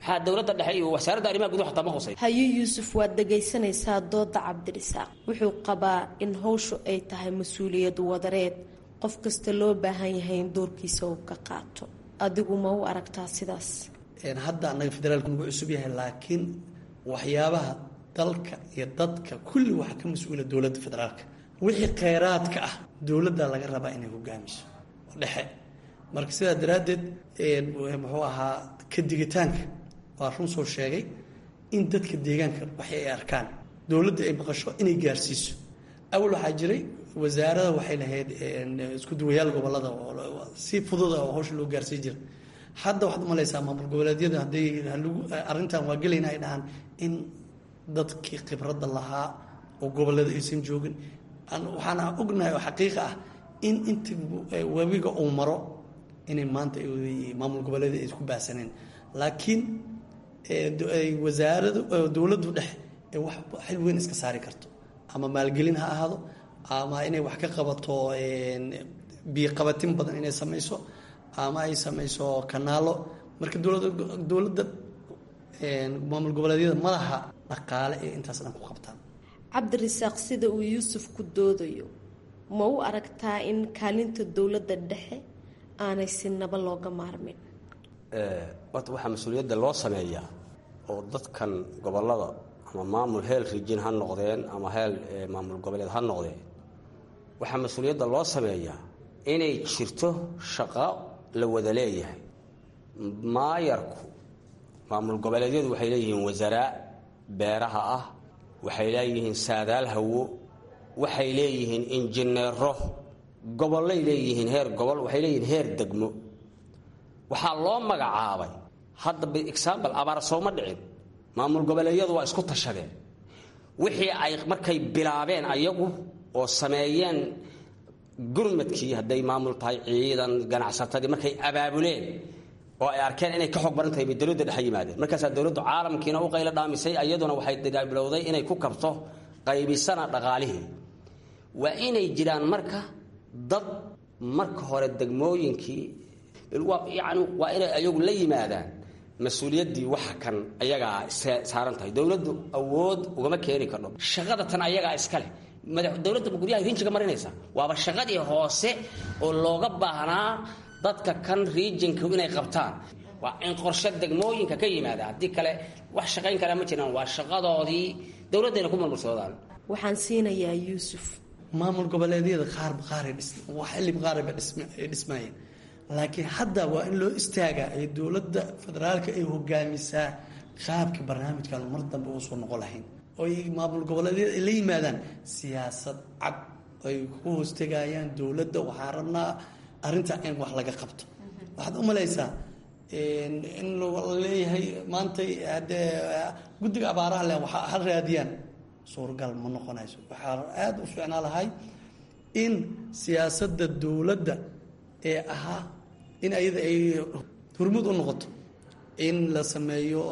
maxaa dowladda dhexe iyo wasaaradda arrimaha gudaha xataa ma hosay haye yuusuf waad dhegaysanaysaa dooda cabdirisaaq wuxuu qabaa in howshu ay tahay mas-uuliyad wadareed qof kasta loo baahan yahay in doorkiisa uu ka qaato adigu ma u aragtaa sidaas hadda annaga federaalku nagu cusub yahay laakiin waxyaabaha dalka iyo dadka kulli waxaa ka mas-uula dowladda federaalka wixii kheyraadka ah dowladda laga rabaa inay hogaamiso dhexe marka sidaa daraaddeed muxuu ahaa ka digitaanka waa run soo sheegay in dadka deegaanka waxay ay arkaan dowladda ay maqasho inay gaarsiiso awal waxaa jiray wasaarada waxay lahayd isku duwayaal gobolada si fudud oo hawsha loo gaarsii jira hadda waxaad umalaysaa maamul goboleedyada hadday halagu arrintan waa gelayna ay dhahaan in dadkii khibradda lahaa oo gobolada aysan joogin waxaana ognahay oo xaqiiqa ah in inta webiga uu maro inay maanta maamul goboleeda ay isku baahsaneen laakiin wasaaradu dowladdu dhexe ee wax xil weyn iska saari karto ama maalgelin ha ahaado ama inay wax ka qabato biyoqabatin badan inay samayso ama ay samayso kanaalo marka dowlada dowladda maamul goboleedyada madaxa dhaqaale ee intaas dhan ku qabtaan cabdirisaaq sida uu yuusuf ku doodayo ma u aragtaa in kaalinta dowladda dhexe aanay si naba looga maarmin horta waxaa mas-uuliyadda loo sameeyaa oo dadkan gobolada ama maamul heel rijin ha noqdeen ama heel maamul goboleed ha noqdeen waxaa mas-uuliyadda loo sameeyaa inay jirto shaqo la wada leeyahay maayarku maamul goboleedyadu waxay leeyihiin wasaaraa beeraha ah waxay leeyihiin saadaal hawo waxay leeyihiin injineero gobollay leeyihiin heer gobol waxay leeyihiin heer degmo waxaa loo magacaabay hadda example abaar sooma dhicin maamul goboleedyadu waa isku tashadeen wixii ay markay bilaabeen ayagu oo sameeyeen gurmadkii hadday maamul tahay ciidan ganacsatadii markay abaabuleen oo ay arkeen inay ka xoog baran tahay bay dowladda dhexe yimaadeen markaasaa dowladdu caalamkiina u qaylo dhaamisay iyaduna waxay bilowday inay ku kabto qaybisana dhaqaalihii waa inay jiraan marka dad marka hore degmooyinkii yani waa inay ayagu la yimaadaan mas-uuliyaddii waxa kan ayagaa saaran tahay dowladdu awood ugama keeni kardho shaqada tan ayagaa iskale dowladda guryaha rinjiga marinaysa waaba shaqadii hoose oo looga baahnaa dadka kan riijinka inay qabtaan waa in qorshe degmooyinka ka yimaada haddii kale wax shaqayn karaa ma jiraan waa shaqadoodii dowladdayna ku marmarsoodaan waxaan siinayaa yuusuf maamul goboleedyada qaarba qaaray xilliba qaarayba ay dhismaayeen laakiin hadda waa in loo istaagaa ee dowladda federaalka ay hogaamisaa qaabka barnaamijkan mar dambe uusan noqon lahayn oo ay maamul goboleedyada ay la yimaadaan siyaasad cad ay ku hoostegayaan dowladda waxaan rabnaa arrinta in wax laga qabto waxaad u malaysaa in leeyahay maanta haddee guddiga abaaraha leh waxa ha raadiyaan suuragal ma noqonayso waxaa aada u fiicnaa lahay in siyaasadda dowladda ee ahaa in ayada ay hurmud u noqoto in la sameeyo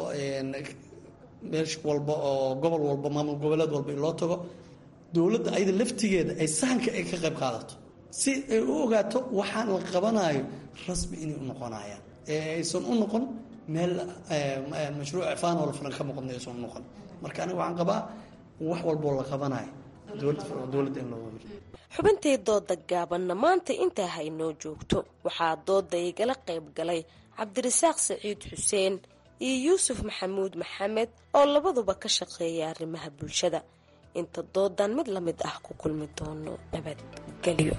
meesh walba oo gobol walba maamul goboleed walba in loo tago dowladda ayada laftigeeda ay sahanka ay ka qayb qaadato si ay u ogaato waxaan la qabanayo rasmi inay u noqonayaan ee aysan u noqon meel mashruuc fanol furan ka muuqan aysan u noqon marka aniga waxaan qabaa wax walboo la qabanayo dowladda in loo xubintii dooda gaabanna maanta intaa haynoo joogto waxaa dooda igala qayb galay cabdirasaaq saciid xuseen iyo yuusuf maxamuud maxamed oo labaduba ka shaqeeya arrimaha bulshada inta doodan mid la mid ah ku kulmi doono nabadgelyo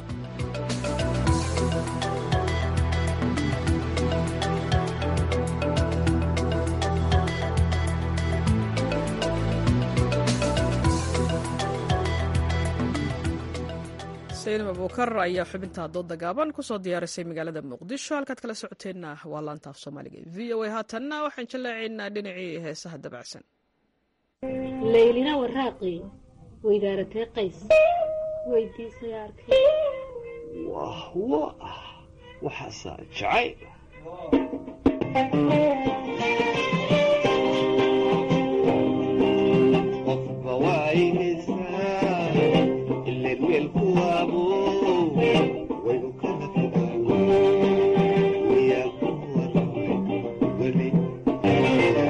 salim abuukar ayaa xubinta dooda gaaban kusoo diyaarisay magaalada muqdisho halkaad kala socoteenna waa laantaaf soomaaliga v o a haatanna waxaan jallaacaynaa dhinacii heesaha dabacsan laylina waraaqi weydaaratee qays weydiisay arkay wah wa waxaasaa jacayl qofba waayhaysaa ileen weelku waabo waynu kala fogaan wayaa ku waramay weli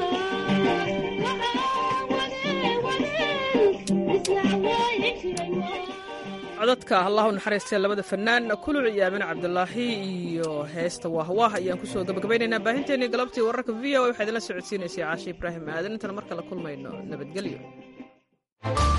codadka allahu naxariistee labada fanaan kuluc iyo aamin cabdulaahi iyo heesta waahwaah ayaan kusoo gabagabaynaynaa baahinteennii galabtii wararka v o waxaa idinla socodsiinaysay caashi ibraahim aadan intaan mar kale kulmayno nabadgelyo